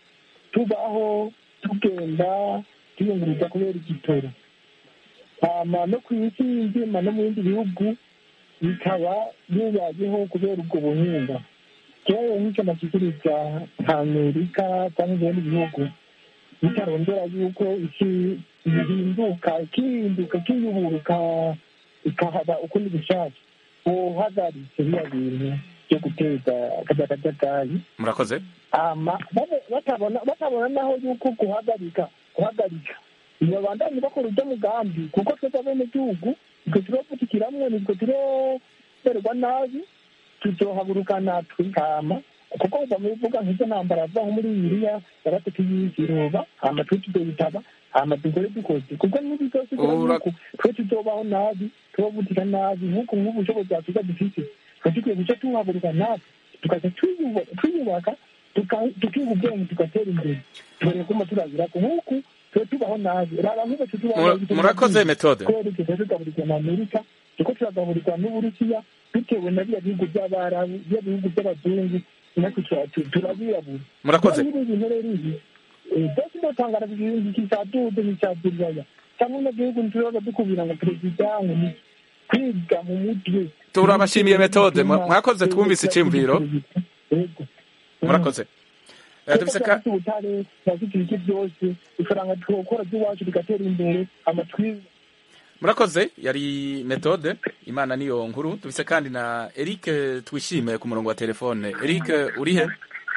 tubaho tugenda tuyunguriza kubera igitoro hama no ku isi nzima no mu bindi bihugu bikaba bibayeho kubera ubwo buhinga rero nk'icyo nashyikiriza nka amerika cyangwa ibindi bihugu bitarondera yuko isi ihinduka ikihinduka ikiyuburuka ikahaba ukundi gushaka uhagaritse biriya bintu byo guteza akajagajagayi murakoze ama babe- batabona batabona naho yuko guhagarika guhagarika babandanye bakora ujya mugambi kuko twebwe abenegihugu nitwe turovugikiramwe nitwe turoterwa nabi tuzohagurukana twihama kuko bamuvuga nk'ibyo ntambara ava nko muri bibiriya yaratatu y'iziroba hama twe tuzoyitaba hama dukore dukoze kuko nibi byose Ura- yuko twe tuzobaho nabi tubavugira nabi nk'uko nk'ubu bushobozi bwafurika dufite twe dukwiye guca tuhaguruka nabi tukaza tuyuba- tuyubaka tuka- tukiga ubwenge tugatera imbere tubone kuma turabira ku nk'uku twe tubaho nabi raba nk'uko twe tubaho Mura- nabi murakoze metode kubera tugeze tugaburirwa na amerika tuko turagaburirwa n'uburusiya bitewe na biriya bihugu by'abarabu biriya bihugu by'abazungu natwe tura- tu- turabirabura murakoze Rero ibi bintu rero ibi eh, byose ndotangara ibintu kisadude n'icyaduriyaya cyangwa no gihugu ntitubaza dukubira ngo perezida ngo ni kwiga mu mutwe turabashimiye metode Mwa- mwakoze twumvise icyiyumviro Yego. murakoze Eh, dufise ka Dufite ubutare turafite ibiki byose ifaranga twokora ry'iwacu rigatera imbere amatwi murakoze yari metode imana niyo nkuru dufise kandi na eric twishime ku murongo wa telefone eric urihe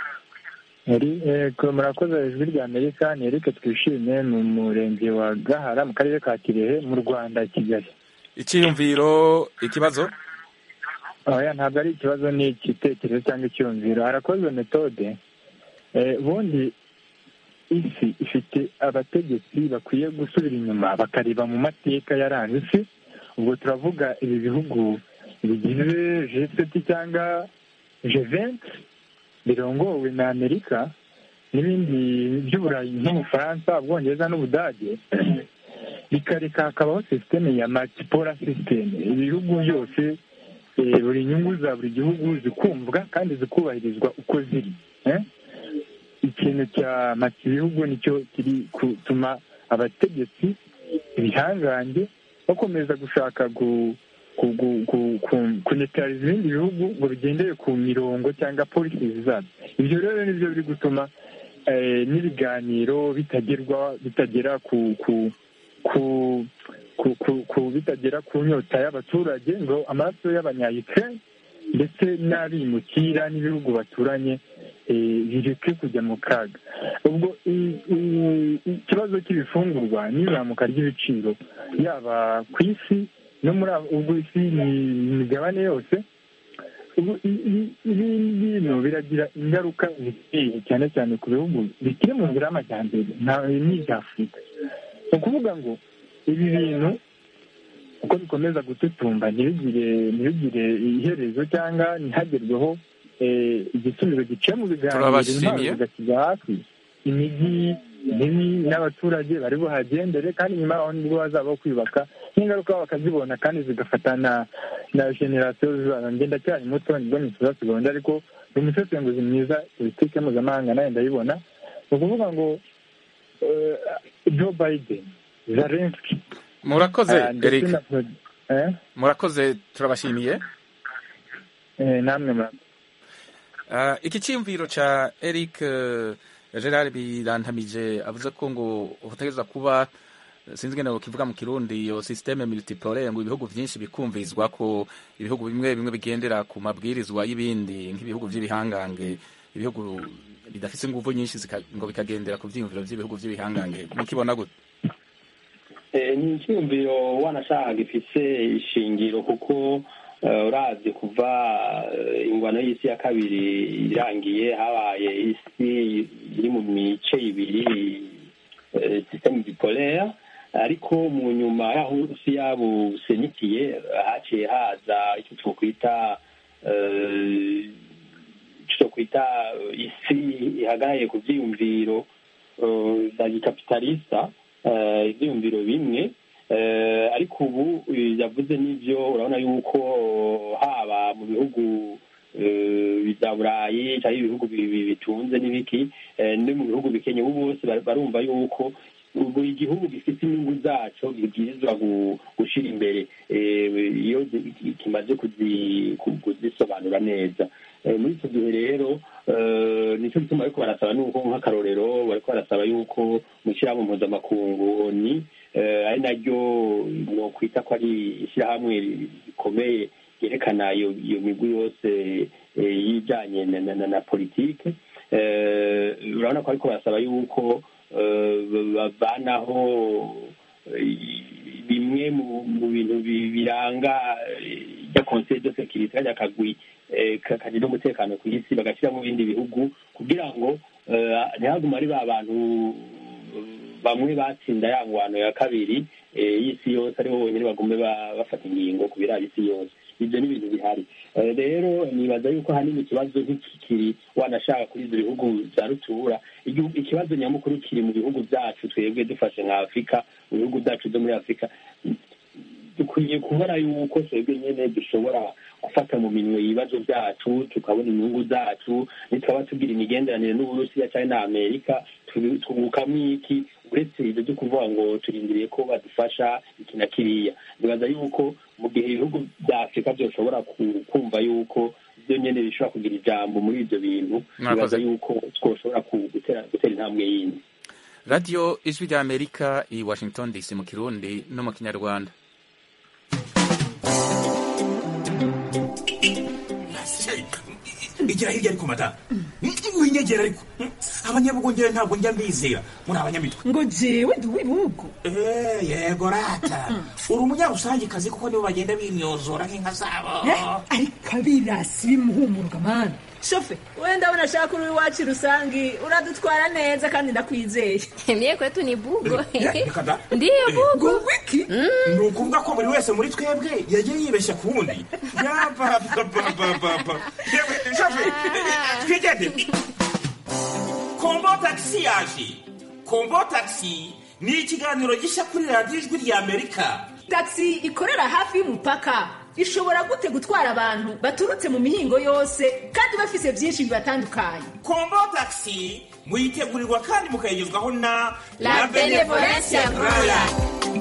Yego murakoze ijwi rya amerika ni eric twishimye mu murenge wa gahara mu karere ka kirehe mu rwanda kigali icyiyumviro ikibazo oya ntabwo ari ikibazo ni igitekerezo cyangwa icyumviro harakozwe metode Eh, ubundi isi ifite abategetsi bakwiye gusubira inyuma bakareba mu mateka yaranze isi ubwo turavuga ibi bihugu bigize jeseti cyangwa jeventi birongowe na amerika n'ibindi by'uburayi nk'ubufaransa ubwongereza n'ubudage bikareka hakabaho sisiteme ya matipora sisiteme ibihugu byose eh, buri nyungu za buri gihugu zikumvwa kandi zikubahirizwa uko ziri eh? ikintu cya mati ibihugu nicyo kiri gutuma abategetsi ibihangange bakomeza gushaka gu ku- gu- gu- ku- kunetariza ibindi bihugu ngo bigendere ku mirongo cyangwa polisi zabyo ibyo rero nibyo biri gutuma eh, n'ibiganiro bitagerwa bitagera ku ku ku ku, ku, ku bitagera ku nyota y'abaturage ngo amaraso y'abanyayikirere ndetse n'abimukira n'ibihugu baturanye eh, bireke kujya mu kaga ubwo i- i- ikibazo cy'ibifungurwa n'izamuka ry'ibiciro yaba ku isi no muri abo- ubwo isi ni imigabane yose ubu i- i- ibi bintu biragira ingaruka zikomeye cyane cyane ku bihugu bikiri mu nzira y'amajyambere nta n'ibya afurika ni ukuvuga ngo ibi bintu uko bikomeza gututumba ntibigire ntibigire iherezo cyangwa ntihagerweho eh, igisubizo giciye mu biganiro Turabashimiye. intwaro zigashyirwa hafi imijyi mibi n'abaturage bari buhagendere kandi nyuma yaho nibwo bazaba kwiyubaka n'ingaruka bakazibona kandi zigafata na na generasiyo zabo njye ndacyari muto nibwo nifuza segonda ariko ni umusesenguzi mwiza politike mpuzamahanga nawe ndayibona ni ukuvuga ngo eh, joe biden zelensky murakoze ah, ndetse eric na Pro- eh? murakoze turabashimiye Eh, namwe murakoze Ah, iki cyiyumviro cya eric eh, gerard birantamije avuze ko ngo utegereza kuba sinzi ngene kivuga mu kirundi iyo systeme multipolaire ngo ibihugu byinshi bikumvirizwa ko ibihugu bimwe bimwe bigendera ku mabwirizwa y'ibindi nk'ibihugu by'ibihangange ibihugu bidafite ingufu nyinshi zika- ngo bikagendera ku byiyumviro by'ibihugu by'ibihangange mukibona gute Eh, ni icyumviro wanashaka gifise ishingiro kuko eh, uravye kuva eh, ingwano y'isi ya kabiri irangiye habaye isi iri mu mice ibiri eh, systeme bipolaire ariko mu nyuma y'aho uburusiya busenyikiye haciye haza icyo twokwita eh, icyo twokwita eh, isi ihagaraye ku vyiyumviro eh, za gikapitalista eh, ivyiyumviro bimwe eh, ariko ubu eh, yavuze n'ivyo urabona yuko haba mu bihugu eh, vya burayi cyangwa ibihugu bi- bi- bitunze n'ibiki eh, no mu bihugu bikenye ubu bose bar- barumva yuko buri gihugu gifite inyungu zaco gibwirizwa gu- gushira imbere eh, iyo zi- kimaze kuzi- ku- kuzisobanura neza Eh, muri icyo gihe rero eh, nicyo gituma bariko barasaba nuko nk'akarorero bariko barasaba yuko mu ishyirahamwe mpuzamakungu oni eh, ari naryo nokwita ko ari ishyirahamwe rikomeye ryerekana iyo iyo migwi yose eh, y'ibijanye na, na, na, na politike eh, urabona ko ariko barasaba yuko eh, bavanaho eh, bimwe mu mu bintu bi- biranga eh, rya conseil de sécurité kajya kagwi eh, ka- kagira umutekano ku isi bagashyira mu bindi bihugu kugira ngo eh, ntihaguma ari ba bantu bamwe batsinda ya ngwano ya kabiri eh, y'isi yose aribo bonyine bagume ba- bafata ingingo ku biraba isi yose ibyo ni ibintu bihari Eh, rero nibaza yuko hanini ikibazo ntikikiri wanashaka kuri ibyo bihugu bya rutura Igihugu- ikibazo nyamukuru kiri mu bihugu byacu twebwe dufashe nka afurika mu bihugu byacu byo muri afurika dukwiye kubona yuko twebwe nyine dushobora gufata mu minwe ibibazo byacu tukabona inyungu zacu nitwaba tugira imigenderanire n'uburusiya cyangwa na amerika tubi- twungukamo iki uretse ibyo byo kuvuga ngo turindiriye ko badufasha iki na kiriya nibaza yuko mu gihe ibihugu bya afurika byoshobora ku- kumva yuko byo nyine bishobora kugira ijambo muri ibyo bintu Mwakoze. nibaza yuko twoshobora ku- gutera gutera intambwe yindi radiyo ijwi rya amerika i washington dc mu kirundi no mu kinyarwanda igira hirya ariko mata winyegera ariko abanyabugongera ntabwo njya mbizera muri abanyamitwe ngo jewe ndi uw'ibihugu Eh, yego rata uri umunyarusangikazi kuko nibo bagenda bimyozora nk'inka zabo Eh, ariko abirasi bimuhumuruka mani shofe wenda abona ashaka uri iwacu rusangi uradutwara neza kandi ndakwizeye Mie kwetu ni bugo. Eh, reka da. Ndiyo bugo. ngo wiki ni ukuvuga ko buri wese muri twebwe yagiye yibeshya ku wundi yabababababa yewe shafe twigende kombo tagisi yaje kombo tagisi ni ikiganiro gishya kuri radiyo ijwi rya amerika taxi ikorera hafi y'umupaka ishobora gute gutwara abantu baturutse mu mihingo yose kandi bafise byinshi bibatandukanye kombo tagisi muyitegurirwa kandi mukayigezwaho na La Benevolencia Royal.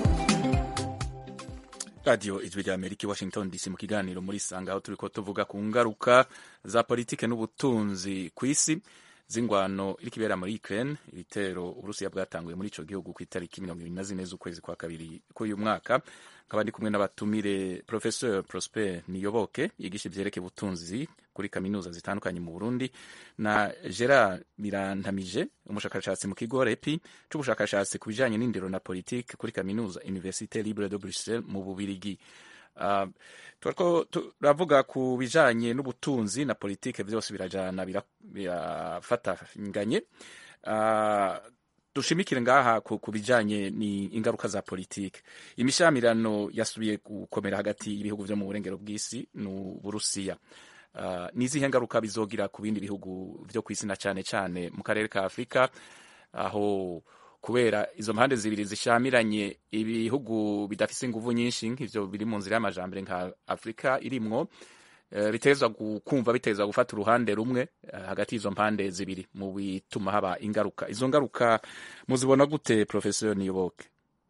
radiyo ijwi rya amerika i washington dc mu kiganiro muri sanga aho turi ko tuvuga ku ngaruka za politike n'ubutunzi ku isi z'ingwano iri kibera muri ukraine ibitero uburusiya bwatanguye muri ico gihugu ku itariki mirongo ibiri na zine z'ukwezi kwa kabiri k'uyu mwaka nkaba ndi kumwe n'abatumire professeur prosper niyoboke yigisha ivyerekeye ubutunzi kuri kaminuza zitandukanye mu burundi na gerard birantamije umushakashatsi mu kigo repi c'ubushakashatsi ku bijanye n'indero na politike kuri kaminuza université libre de bruxelles mu bubirigi Uh, turiko turavuga ku bijanye n'ubutunzi na politike vyose birajana bira- birafatanganye uh, dushimikire ngaha ku, ku bijanye ni ingaruka za politike imishamirano yasubiye gukomera hagati y'ibihugu vyo mu burengero bw'isi n'uburusiya uh, nizihe ngaruka bizogira ku bindi bihugu vyo kw'isi na cane cane mu karere ka afurika aho kubera izo mpande zibiri zishamiranye ibihugu bidafise inguvu nyinshi nk'ivyo biri mu nzira y'amajambere nka afurika irimwo eh, bitezwa kumva bitezwa gufata uruhande rumwe eh, hagati y'izo mpande zibiri mu bituma haba ingaruka izo ngaruka muzibona gute professeur niyoboke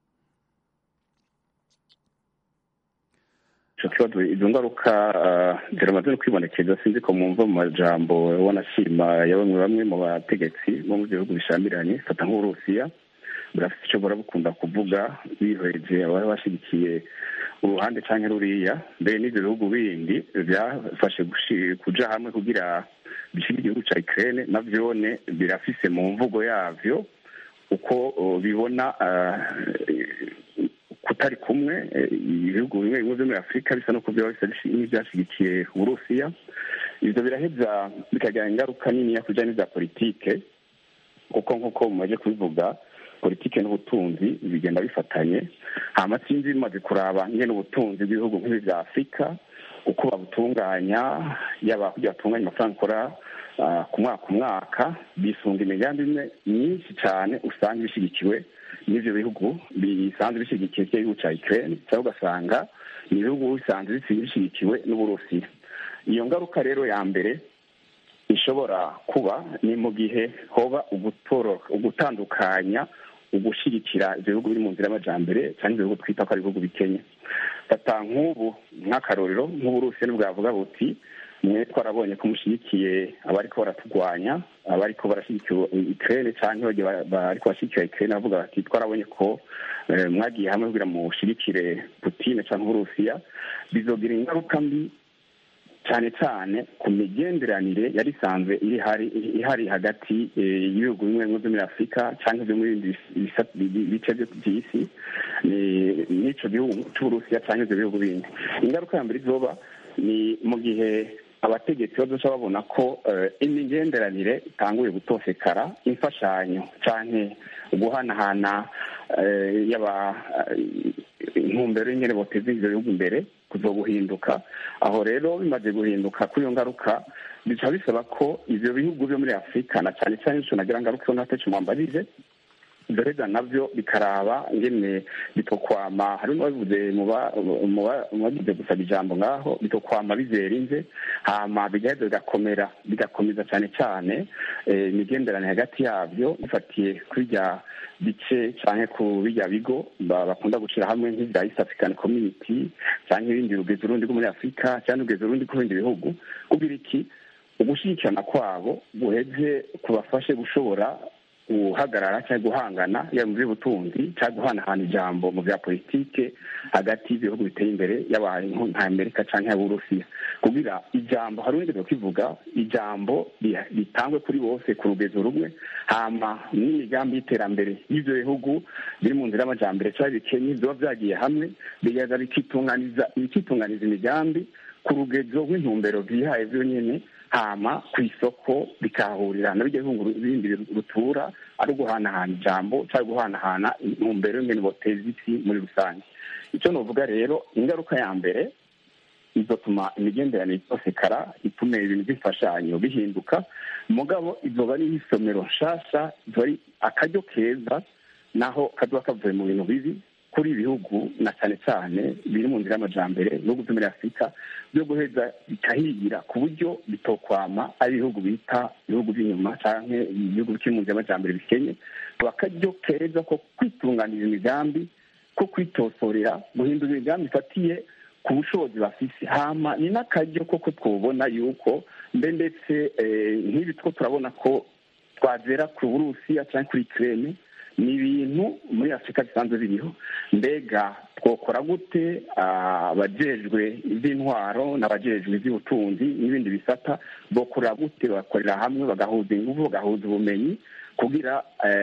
ico kibazo izo ngaruka uh, ziramaze no kwibonekeza sinzi ko mumva mu majambo wanashima ya bamwe bamwe mu bategetsi bo mu bihugu bishamiranye fata nk'uburusiya burafite ico burabukunda kuvuga bihweje abari bashigikiye uruhande canke ruriya mbere n'ivyo bihugu bindi vyafashe kuja hamwe kugira bishige igihugu ca Ukraine navyone birafise mu mvugo yavyo uko uh, bibona uh, kutari kumwe ibihugu bimwe bimwe vyo muri afurika bisa no kuvyaba bisa n'ivyashigikiye uburusiya ivyo biraheza bikagira ingaruka niniya ku bijanye n'iza politike kuko nk'uko mumaze kubivuga politike n'ubutunzi bigenda bifatanye hama sinzi bimaze kuraba nyene ubutunzi bw'ibihugu nk'ibi vya afurika uko babutunganya yaba kugira batunganya amafaranga akora ku mwaka ku mwaka bisunga imigambi imwe myinshi cane usanga ibishigikiwe n'ivyo bihugu bisanzwe bishyigikiye kiriya gihugu ca Ukraine cyangwa ugasanga ni ibihugu bisanzwe bishyigikiwe n'Uburusiya iyo ngaruka rero ya mbere ishobora kuba ni mu gihe hoba ugutandukanya ugushyigikira ibyo bihugu biri mu nzira y'amajambere cyangwa ibyo bihugu twita ko ari ibihugu bikennye fata nk'ubu nk'akarorero nk'uburusiya nibwavuga buti mwe twarabonye ko mushyigikiye abariko baraturwanya abariko barashyigikiye Ukraine cyangwa bariko bashyigikiye Ukraine bavuga bati twarabonye ko mwagiye hamwe kugira mushigikire Putin cyangwa Uburusiya bizogira ingaruka mbi cyane cyane ku migenderanire yari isanzwe ihari hagati y'ibihugu bimwe bimwe byo muri afurika cyangwa byo muri bindi bice by'isi n'ico gihugu c'uburusiya cyangwa ibyo bihugu bindi ingaruka ya mbere izoba ni mu gihe abategetsi bazoca babona ko imigenderanire itanguye gutosekara imfashanyo canke guhanahana yaba intumbero y'ingene boteza ivyo bihugu imbere kuzoguhinduka aho rero bimaze guhinduka kuri iyo ngaruka bica bisaba ko ivyo bihugu vyo muri afurika na cane cane ico nagira ngaruka nateco mwambarije ibyo nabyo bikaraba ngene bitokwama hari n'uwabivuze mu bagize gusaba ijambo ngaho bitokwama bizera inze hama bigaheza bigakomera bigakomeza cyane cyane imigenderanire hagati yabyo bifatiye kuri bya bice cyane ku bijya bigo bakunda gushyira hamwe nk'ibya east african community cyangwa ibindi rugeze urundi rwo muri afurika cyangwa rugeze urundi ku bindi bihugu kugira iki ugushyigikirana kwabo guheze kubafashe gushobora guhagarara cyangwa guhangana yaba mu by'ubutunzi cyangwa guhanahana ijambo mu bya politike hagati y'ibihugu biteye imbere y'abantu nka amerika cyangwa y'uburusiya kugira ijambo hari undi kwivuga ijambo ritangwe kuri bose ku rugezo rumwe hama n'imigambi y'iterambere y'ibyo bihugu biri mu nzira y'amajambere cyangwa bikenye biba byagiye hamwe bigaza bikitunganiza bikitunganiza imigambi ku rugezo rw'intumbero byihaye byonyine hama ku isoko bikahurira na bijya bihugu bindi rutura ari uguhanahana ijambo cyangwa guhanahana intumbero y'ingene boteza isi muri rusange icyo novuga rero ingaruka ya mbere izotuma imigenderanire itosekara itume ibintu by'imfashanyo bihinduka mugabo izoba ari isomero nshasha izoba ari akaryo keza naho kazoba kavuye mu bintu bibi kuri ibihugu na cyane cyane biri mu nzira y'amajambere ibihugu byo muri afurika byo guheza bikahigira ku buryo bitokwama ari ibihugu bita ibihugu by'inyuma cyangwa ibihugu bikiri mu nzira y'amajambere bikenye bakaryo keza ko kwitunganiriza imigambi ko kwitosorera guhindura imigambi ifatiye ku bushobozi bafise hama ni n'akaryo koko twubona yuko mbe ndetse nk'ibi two turabona ko twagera ku burusiya cyangwa kuri kirene ni ibintu muri afurika bisanzwe biriho mbega twokora gute abajejwe iby'intwaro n'abajejwe iby'ubutunzi n'ibindi bisata bokorera gute bakorera hamwe bagahuza ingufu bagahuza ubumenyi kugira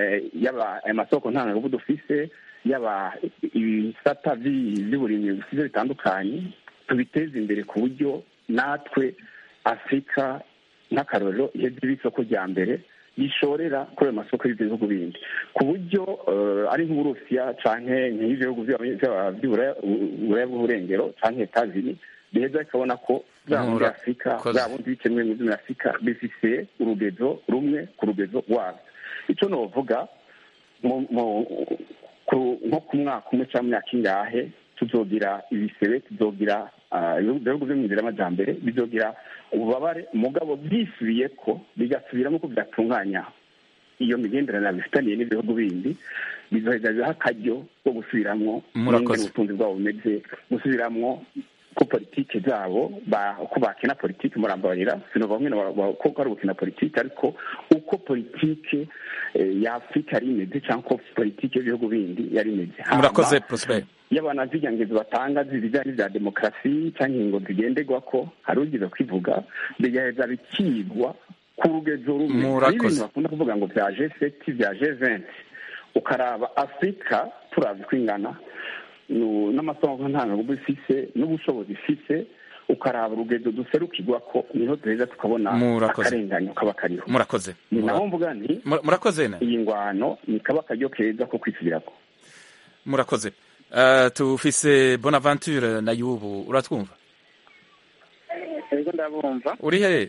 yaba amasoko ntangagufu dufise yaba ibisata by'uburimyi bisize bitandukanye tubiteze imbere ku buryo natwe afurika nk'akarorero iheze isoko rya mbere bishorera kuri ayo masoko y'ibyo bihugu bindi ku buryo eh, ari nk'uburusiya canke nk'ivyo bihugu vy'aba- vy'aba- vy'uburaya uburaya bw'uburengero canke etazini biheza bikabona ko bwa bundi Mura- afurika koze. bwa bundi bikemwe mu muri afurika bifise urugezo rumwe ku rugezo rwabyo ico novuga mu- mu- ku- nko ku mwaka umwe cyangwa mu myaka ingahe tuzogira ibisebe tuzogira ah, ibihugu ibihugu byo mu nzira y'amajambere bizogira ububabare mugabo byisubiye ko bigasubiramo ko byatunganya iyo migenderanire bifitaniye n'ibihugu bindi bizoheza biha akaryo ko gusubiramwo Murakoze. n'ingene ubutunzi bwabo bumeze gusubiramwo ko politike zabo ba- uko bakina politike murambabarira sinova mwene wa- wa- ko ari gukina politike ariko uko politike eh, ya afurika yari imeze cyangwa uko politike y'ibihugu bindi yari imeze Hama, murakoze prosper iyo abantu zirya ngezo batanga zibijyanye n'ibya demokarasi cyangwa ingingo zigenderwa ko hari ugize kwivuga bigaheza bikigwa ku rugezo rumwe Murakoze. Hari ibintu bakunda kuvuga ngo bya g7 bya g20 ukaraba afurika turazi ko ingana nu- n'amasomo ntangagubu ifise n'ubushobozi ifise ukaraba urugezo duserukirwa ko niho duheza tukabona Murakoze. akarenganyo kaba kariho murakoze ni Mura- naho mvuga nti Mura- murakoze ne iyi ngwano ni kaba akaryo keza ko kwisubirako murakoze Eh, tufise bonaventure na yubu uratwumva ego ndabumva uri he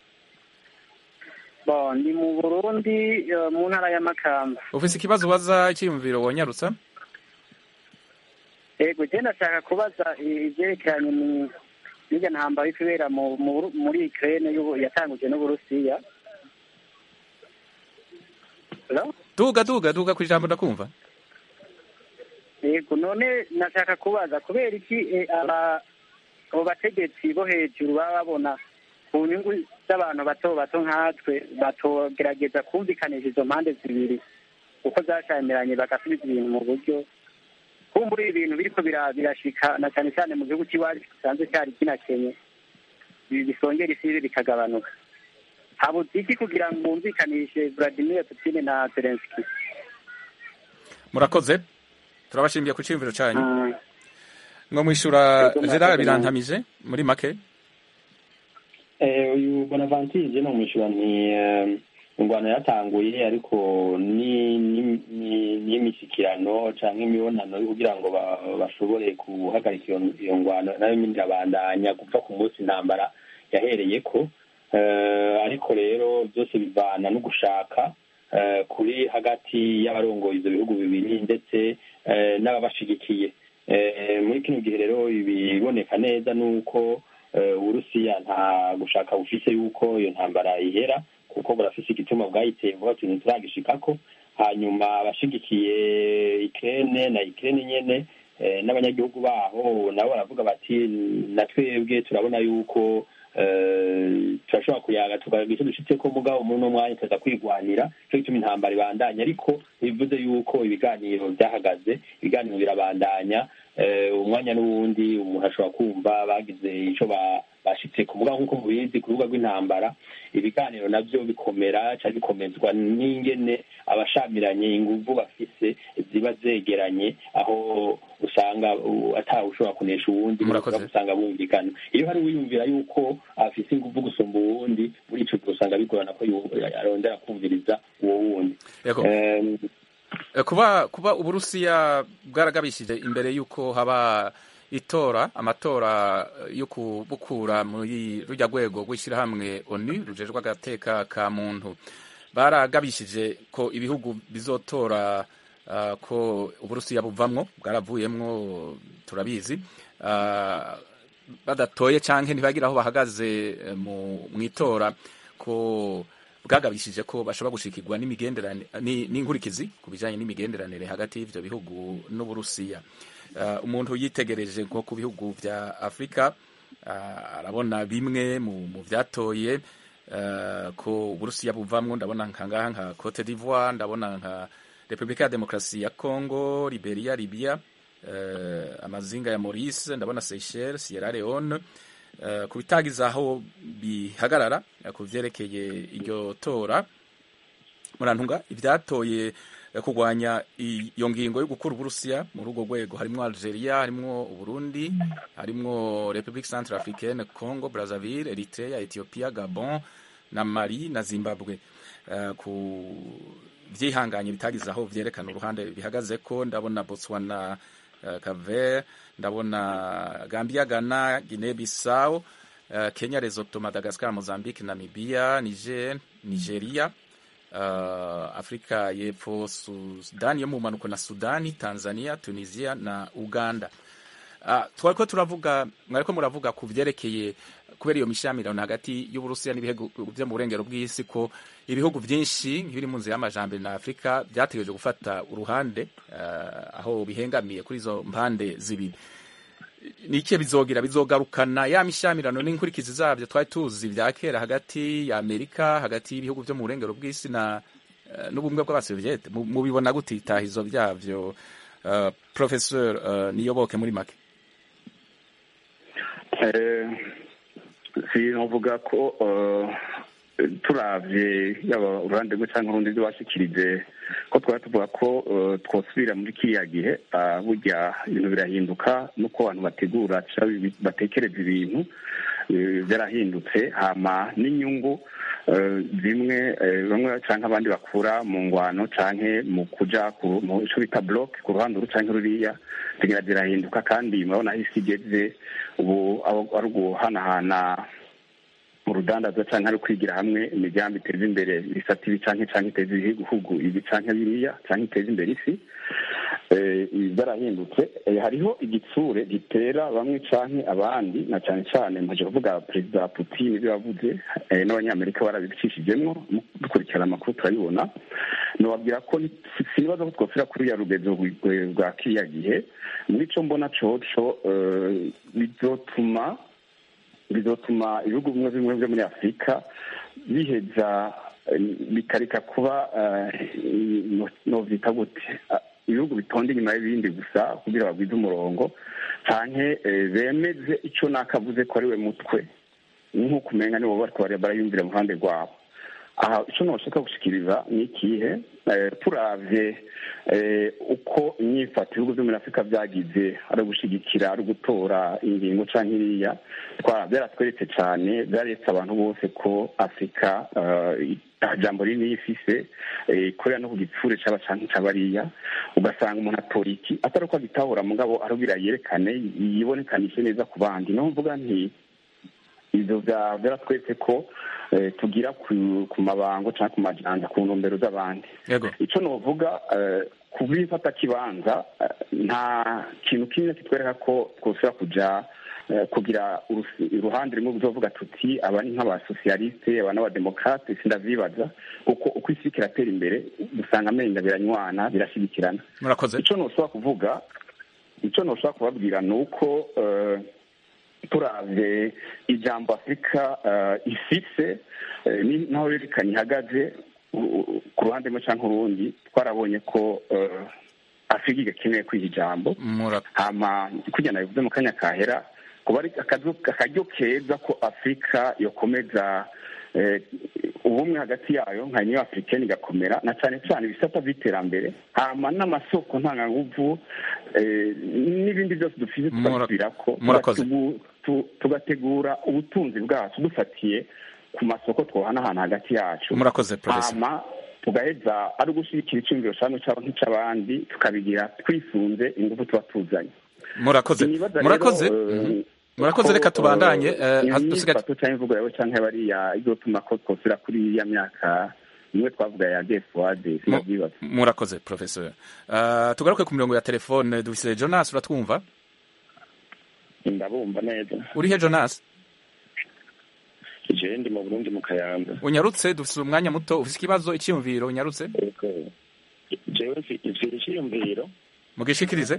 bo ni mu burundi eh, mu ntara ya makamba ufise ikibazo ubaza icyiyumviro wonyarutsa ego je ndashaka kubaza i- ivyerekeranye ni- n'irya ntambara iri kubera mu- mu Buru- muri ukraine y'ubu- yatanguje n'uburusiya Hello? duga duga duga ku ijambo ndakumva yego none nashaka kubaza kubera iki eh, aba abo bategetsi bo hejuru baba babona ku nyungu z'abantu bato bato nkatwe batogerageza kumvikanisha izo mpande zibiri kuko zashamiranye bagasubiza ibintu mu buryo kumbura ibintu biriko bira- birashika na cyane cyane mu gihugu cy'iwacu gisanzwe cyari kinakenye ibi bisongera isi bikagabanuka habuze iki kugira ngo bumvikanishe Vladimir Putin na Zelensky murakoze turabashimiye ku cyiyumviro cyanyu ngo mwishura gerard birantamije muri make Eh, uyu bonaventure no mwishyura ni eh, ingwano yatanguye ariko ni ni- ni- n'imishyikirano cyangwa imibonano yo kugira ngo ba- bashobore guhagarika iyo iyo ngwano nayo nyine irabandanya gupfa ku munsi intambara yahereye ko Eh, ariko rero byose bivana no gushaka eh, kuri hagati y'abarongoye ibyo bihugu bibiri ndetse eh, n'ababashigikiye Eh, muri kino gihe rero ibiboneka neza ni uko eh, uburusiya nta gushaka bufise yuko iyo ntambara ihera kuko burafise igituma bwayiteye vuba tuntu turagishikako hanyuma abashigikiye ikirene na ikirene nyene eh, n'abanyagihugu baho nabo baravuga bati na twebwe turabona yuko eh, turashobora kuyaga tukagira icyo dushitseko mugabo muri uno mwanya tuza kwigwanira cyo gituma intambara ibandanya ariko ntibivuze yuko ibiganiro byahagaze ibiganiro birabandanya eh, umwanya n'uwundi umuntu ashobora kumva bagize ico ba- bashitse ku mugabo nk'uko mubizi ku rubuga rw'intambara ibiganiro navyo bikomera cyangwa bikomezwa n'ingene abashamiranye inguvu bafise ziba zegeranye aho usanga uh, atawe ushobora kunesha uwundi Murakoze. usanga bumvikana iyo hari uwiyumvira yuko afise inguvu gusumba uwundi muri ico gihe usanga bigorana ko yu- arondera kumviriza uwo wundi Yego. Em, Eh, kuba kuba uburusiya bwaragabishije imbere y'uko haba itora amatora eh, yo kubukura muri rujya rwego rw'ishyirahamwe onu rujejwe agateka ka muntu baragabishije ko ibihugu bizotora ah, ko uburusiya buvamwo bwaravuyemwo turabizi Ah, badatoye canke ntibagira aho bahagaze eh, mu mu itora ko bwagabishije ko bashobora gushikirwa n'imigenderanire ni- n'inkurikizi ku bijanye n'imigenderanire hagati y'ivyo bihugu n'uburusiya Uh, umuntu yitegereje nko ku bihugu vya afurika uh, arabona bimwe mu, mu vyatoye uh, ko uburusiya buvamwo ndabona nkangaha nka cote d'ivoire ndabona nka repubulika ya demokarasi ya congo liberia libya uh, amazinga ya maurice ndabona seychelles sierra leone uh, ku bitagize aho bihagarara uh, ku vyerekeye iryo tora murantunga ivyatoye eh, kurwanya iyo ngingo yo gukura uburusiya muri urwo rwego harimwo algeria harimwo uburundi harimwo republique centre africaine congo brazzaville eritrea ethiopia gabon na mali na zimbabwe eh, ku vyihanganye bitagize aho vyerekana uruhande bihagaze ko ndabona Botswana uh, Caver ndabona Gambia Ghana Guinea Bissau uh, Kenya Lesotho Madagascar Mozambique Namibia Niger Nigeria uh, Afrika y'Epfo Sudani yo mu mpanuko na Sudani Tanzania Tunisia na Uganda uh, twariko turavuga mwariko muravuga ku vyerekeye kubera iyo mishamirano hagati y'uburusiya n'ibihugu vyo mu burengero bw'isi ko ibihugu vyinshi biri mu nzira y'amajambere na afurika vyategereje gufata uruhande uh, aho bihengamiye kuri izo mpande zibiri nikihe bizogira bizogarukana ya mishamirano n'inkurikizi zavyo twari tuzi vya kera hagati ya amerika hagati y'ibihugu vyo mu burengero bw'isi na uh, n'ubumwe bw'abasoviete mubibona gute itahizo vyavyo uh, professeur uh, niyoboke muri make sinavuga ko turavye yaba uruhande rwe cyangwa urundi rwashikirije ko twari tuvuga ko twosubira muri kiriya gihe burya ibintu birahinduka nuko abantu bategura batekereza ibintu byarahindutse hama n'inyungu zimwe bamwe cyangwa abandi bakura mu ngwano cyangwa mu kuja mu ico bita block ku ruhande uru cyangwa ruriya zigira zirahinduka kandi murabona aho isi igeze ubu ari uguhanahana urudandazwa cyangwa ari kwigira hamwe imigambi iteza imbere ibisata ibi cyangwa cyangwa iteza ibihugu ibi cyangwa biriya cyangwa iteza imbere isi zarahindutse hariho igitsure gitera bamwe cyangwa abandi na cyane cyane mpaje kuvuga perezida putin ibyo yavuze n'abanyamerika barabicishijemo dukurikirana amakuru turabibona nababwira ko sinibaza ko twosira kuri ya rugezo rwa kiriya gihe muri cyo mbona coco bizotuma bizotuma ibihugu bimwe bimwe byo muri afurika biheza bikareka kuba novyita gute ibihugu bitonda inyuma y'ibindi gusa kugira bagwize umurongo canke bemeze ico nakavuze ko ari we mutwe nk'uko umenya nibo bariko barayumvira mu ruhande rwabo aha icyo nashaka gushikiriza ni ikihe turavye uko inyifato ibihugu byo muri afurika byagize ari ugushyigikira ari ugutora ingingo cyangwa iriya byaratweretse cyane byaretse abantu bose ko afurika jambo rinini ifise ikorera no ku gitsure cyaba canke cabariya ugasanga umuntu atora iki atari uko agitahura mugabo arubira yerekane yibonekanishe neza ku bandi niho mvuga nti ivyo vyaratweretse ko tugira ku mabango cyangwa ku majanja ku ntumbero z'abandi icyo novuga ku bifata kibanza nta kintu kimwe kitwereka ko twosubira kuja kugira uruhande rumwe buzovuga tuti aba ni nk'abasosiyaliste aba n'abademokarate sindavyibaza kuko uko isi kiratera imbere dusanga amenyo biranywana birashigikirana icyo noshobora kuvuga icyo noshobora kubabwira ni uko turavye ijambo afurika ifise naho yerekanye ihagaze ku ruhande rumwe cyangwa urundi twarabonye ko afurika igakeneye kwiha ijambo hama kugira nabivuze mu kanya kahera kuba ari akaryo keza ko afurika yokomeza ubumwe hagati yayo nka niyo afurikani igakomera na cyane cyane ibisata by'iterambere hama n'amasoko ntanganguvu n'ibindi byose dufite tukabisubira ko tugategura ubutunzi bwacu dufatiye ku masoko twohanahana hagati yacu murakoze hama tugaheza ari ugushyigikira icyumviro cyangwa cyaba nk'icy'abandi tukabigira twisunze ingufu tuba tuzanye murakoze murakoze murakoze reka tubandanye imyifato cyangwa imvugo yawe cyangwa bariya izotuma ko twosira kuri ya myaka imwe twavuga ya gefuwade sinabyibaza murakoze professeur tugaruke ku mirongo ya telefone dufise jonas uratwumva ndabumva neza urihe jonas jewe ndi mu burundi mu kayanza unyarutse dufise umwanya muto ufise ikibazo icyiyumviro unyarutse jewe mfite icyiyumviro mugishikirize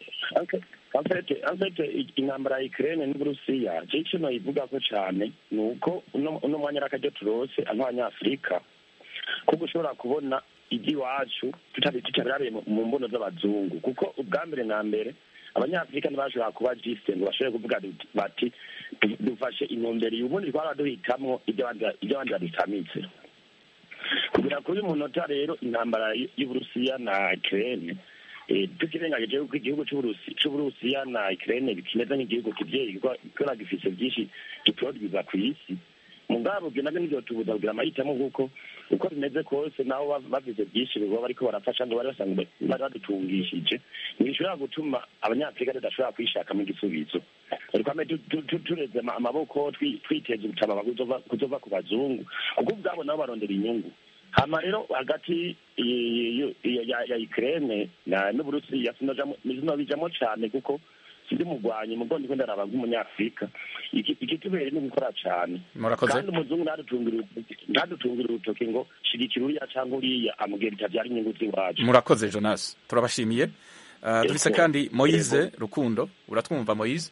afete intambara ya Ukraine n'Uburusiya je ico noyivugako cane ni uko uno mwanya n'akaryo turose nk'abanyafurika ko gushobora kubona iby'iwacu tutabirabiye mu mbono z'abazungu kuko ubwa mbere na mbere abanyafurika ntibashobora kuba jisite ngo bashobore kuvuga bati dufashe intumbero ubundi twaba duhitamwo ibyo abandi badutamitse kugira kuri uyu munota rero intambara y'uburusiya na Ukraine tukirengagije yuko igihugu c'uburusiya na Ukraine kimeze nk'igihugu kivyeyi kubera gifise vyinshi giproduza ku isi mugabo ibyo nabyo nibyo tubuza kugira amahitamo kuko uko bimeze kose naho ba- bagize byinshi baba bariko barafasha ngo bari basanzwe bari badutungishije ntibishobora gutuma abanyafurika tudashobora kwishakamo igisubizo twame tu- tu- tu- tureze ama- amaboko twi- twiteza ubutama kuzova kuzova ku bazungu kuko ubwabo nabo barondera inyungu hama rero hagati y- y- y- ya ya Ukraine na n'Uburusiya sinojamo sinobijamo cane kuko sindi mugwanyi mugo ndiko ndaraba nk'umunyafrika Iki- ikitubereye ni gukora cane Murakoze. kandi umuzungu ntadutungira urutoki- ntadutungira urutoki ngo shigikira uriya canke uriya amubwira bitavyara inyungu z'iwacu murakoze jonas turabashimiye Uh, dufise kandi moise rukundo uratwumva moise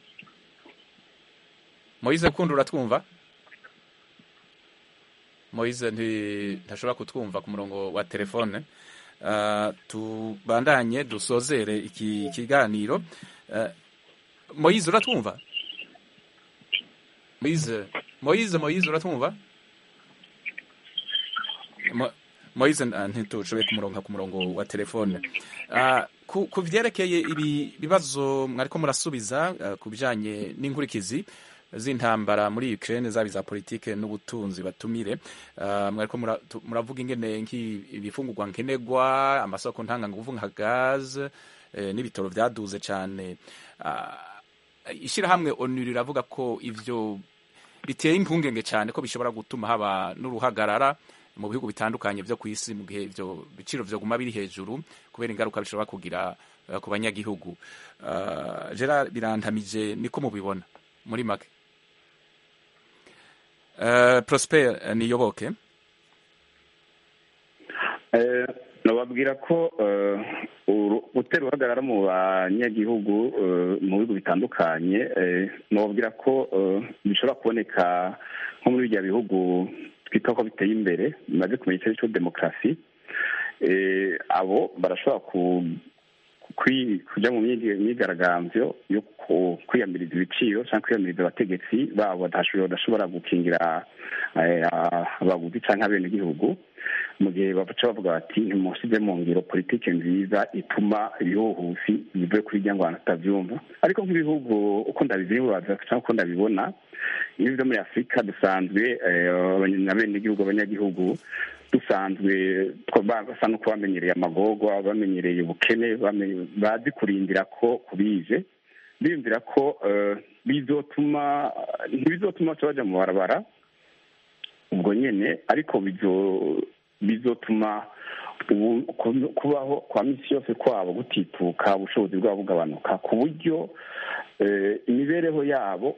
moise rukundo uratwumva moise nti- ntashobora kutwumva ku murongo wa telefone Uh, tubandanye dusozere iki kiganiro Uh, moise uratwumva moise moise moise uratwumva Mo- moise uh, ntitushobeye kumuronka ku murongo wa telefone Uh, ku ku vyerekeye ibi bibazo mwariko murasubiza uh, ku bijanye n'inkurikizi z'intambara muri Ukraine zaba iza politike n'ubutunzi batumire uh, mwariko mura- tu- muravuga ingene nk'ibifungurwa nkenerwa amasoko ntanganguvu nka gaz eh, n'ibitoro vyaduze cane uh, ishirahamwe onu riravuga ko ivyo biteye impungenge cyane ko bishobora gutuma haba n'uruhagarara mu bihugu bitandukanye byo ku isi mu gihe ivyo biciro vyoguma biri hejuru kubera ingaruka bishobora kugira uh, ku banyagihugu uh, Gerard birantamije niko mubibona muri make uh, Prosper uh, niyoboke Eh, nababwira ko eh, uru- gutera uruhagarara mu banyagihugu eh, mu bihugu bitandukanye eh, nababwira ko eh, bishobora kuboneka nko muri birya bihugu twita ko biteye imbere bimaze kumenya icyo cyo demokarasi Eh, abo barashobora ku kwi- kujya mu myigi- myigaragambyo yo ku- kwiyamiriza ibiciro cyangwa kwiyamiriza abategetsi babo badashobora badashobora gukingira eh, abaguzi cyangwa abenegihugu mu gihe baca bavuga bati ntimusize mu ngiro politike nziza ituma ibihuhusi bivuye kuri rya ngo abantu batabyumva ariko nk'ibihugu uko ndabizibaza cyangwa uko ndabibona ibihugu byo muri afurika dusanzwe eh, abanye- abenegihugu abanyagihugu dusanzwe two- ba- basa no kuba bamenyereye amagorwa bamenyereye ubukene bamenye- bazi kurindira ko kubije biyumvira ko eh, bizotuma ntibizotuma baca baja mu barabara ubwo nyene ariko bizo- bizotuma ubu- ku- kubaho kwa misi yose kwabo gutituka ubushobozi bwabo bugabanuka ku buryo eh, imibereho yabo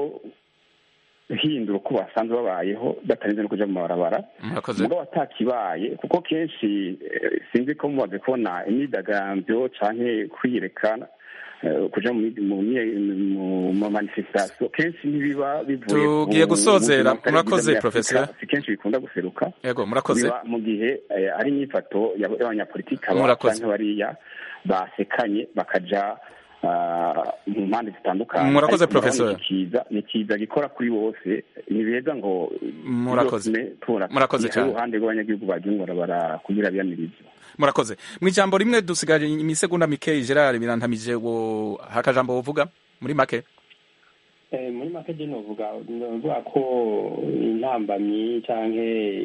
bazohindura uko basanzwe babayeho batarinze no kuja mu mabarabara murakoze mugabo atakibaye kuko kenshi eh, sinzi ko mumaze kubona imyidagaduro canke kwiyerekana eh, kuja mu mi- mu mye- mu ma manifestation kenshi ntibiba bivuye ku Tugiye gusozera. buzima butari Murakoze, bwiza muri Afurika. Professor. si kenshi bikunda guseruka yego murakoze biba mu gihe eh, ari inyifato ya- y'abanyapolitiki aba Murakoze. canke bariya basekanye bakaja ah, mu mpande zitandukanye Murakoze, Ariko urabona Professor. iki kiza ni kiza gikora kuri bose ni beza ngo Murakoze. bizotume tubona Murakoze hari cyane. uruhande rw'abanyagihugu bagiye barabara kugira biyamirize murakoze mu ijambo rimwe dusigaje imisegonda mikeyi Gerard birantamije wo hakajambo wovuga muri make Eh, muri make je novuga novuga ko intambamyi canke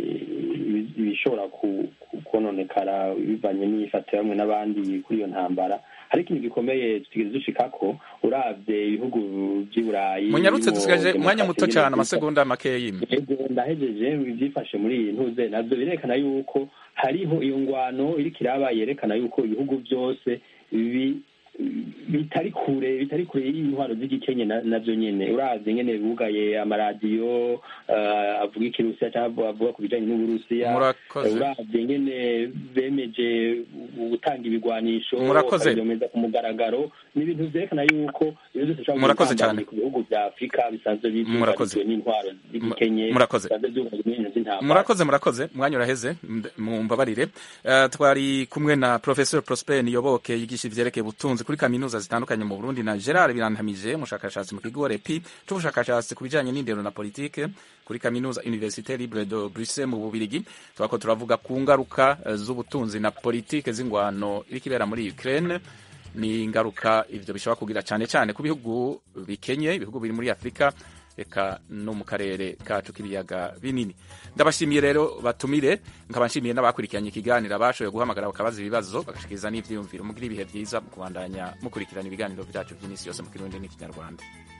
ibi- ibishobora ku- ku- kononekara bivanye n'imyifato bamwe n'abandi kuri iyo ntambara hari ikintu gikomeye tutigeze dushikako uravye ibihugu vy'i burayi munyarutse birimo dusigaje umwanya demokarasi muto cyane n'ibindi amasegonda makeyi Ego ndahejeje ibyifashe muri iyi ntuze navyo birerekana yuko hariho iyo ngwano iriko iraba yerekana yuko ibihugu byose bi bitari kure bitari kure y'intwaro z'igikenye na- navyo nyene uravye nyene bugaye amaradiyo eh, avuga ikirusiya cyangwa avuga ku bijanye n'uburusiya Murakoze. Eh, uravye nyene bemeje gutanga ibigwanisho Murakoze. bakabyemeza ku mugaragaro ni ibintu vyerekana yuko ibyo byose bishobora Murakoze gutambamira cyane. ku bihugu vya afurika bisanzwe Murakoze. byugarijwe n'intwaro z'igikenye Murakoze. bisanzwe byugarijwe n'ibintu by'intambara murakoze murakoze umwanya uraheze md- mumbabarire Eh, twari kumwe na professor prosper niyoboke yigisha ivyerekeye ubutunzi kuri kaminuza zitandukanye mu burundi na gerard birantamije umushakashatsi mu kigo repi c'ubushakashatsi ku bijanye n'indero na politike kuri kaminuza université libre de bruxelles mu bubirigi twako turavuga ku ngaruka eh, z'ubutunzi na politike z'ingwano iriko ibera muri ukraine ni ingaruka ivyo bishobora kugira cyane cyane ku bihugu bikenye ibihugu biri muri afurika eka no mu karere kacu k'ibiyaga binini ndabashimiye rero batumire nkaba nshimiye n'abakurikiranye ikiganiro bashoboye guhamagara bakabaza ibibazo bagashikiriza n'ivyiyumviro mugira ibihe vyiza mu kubandanya mukurikirana ibiganiro vyacu vy'imisi yose mu kirundi n'ikinyarwanda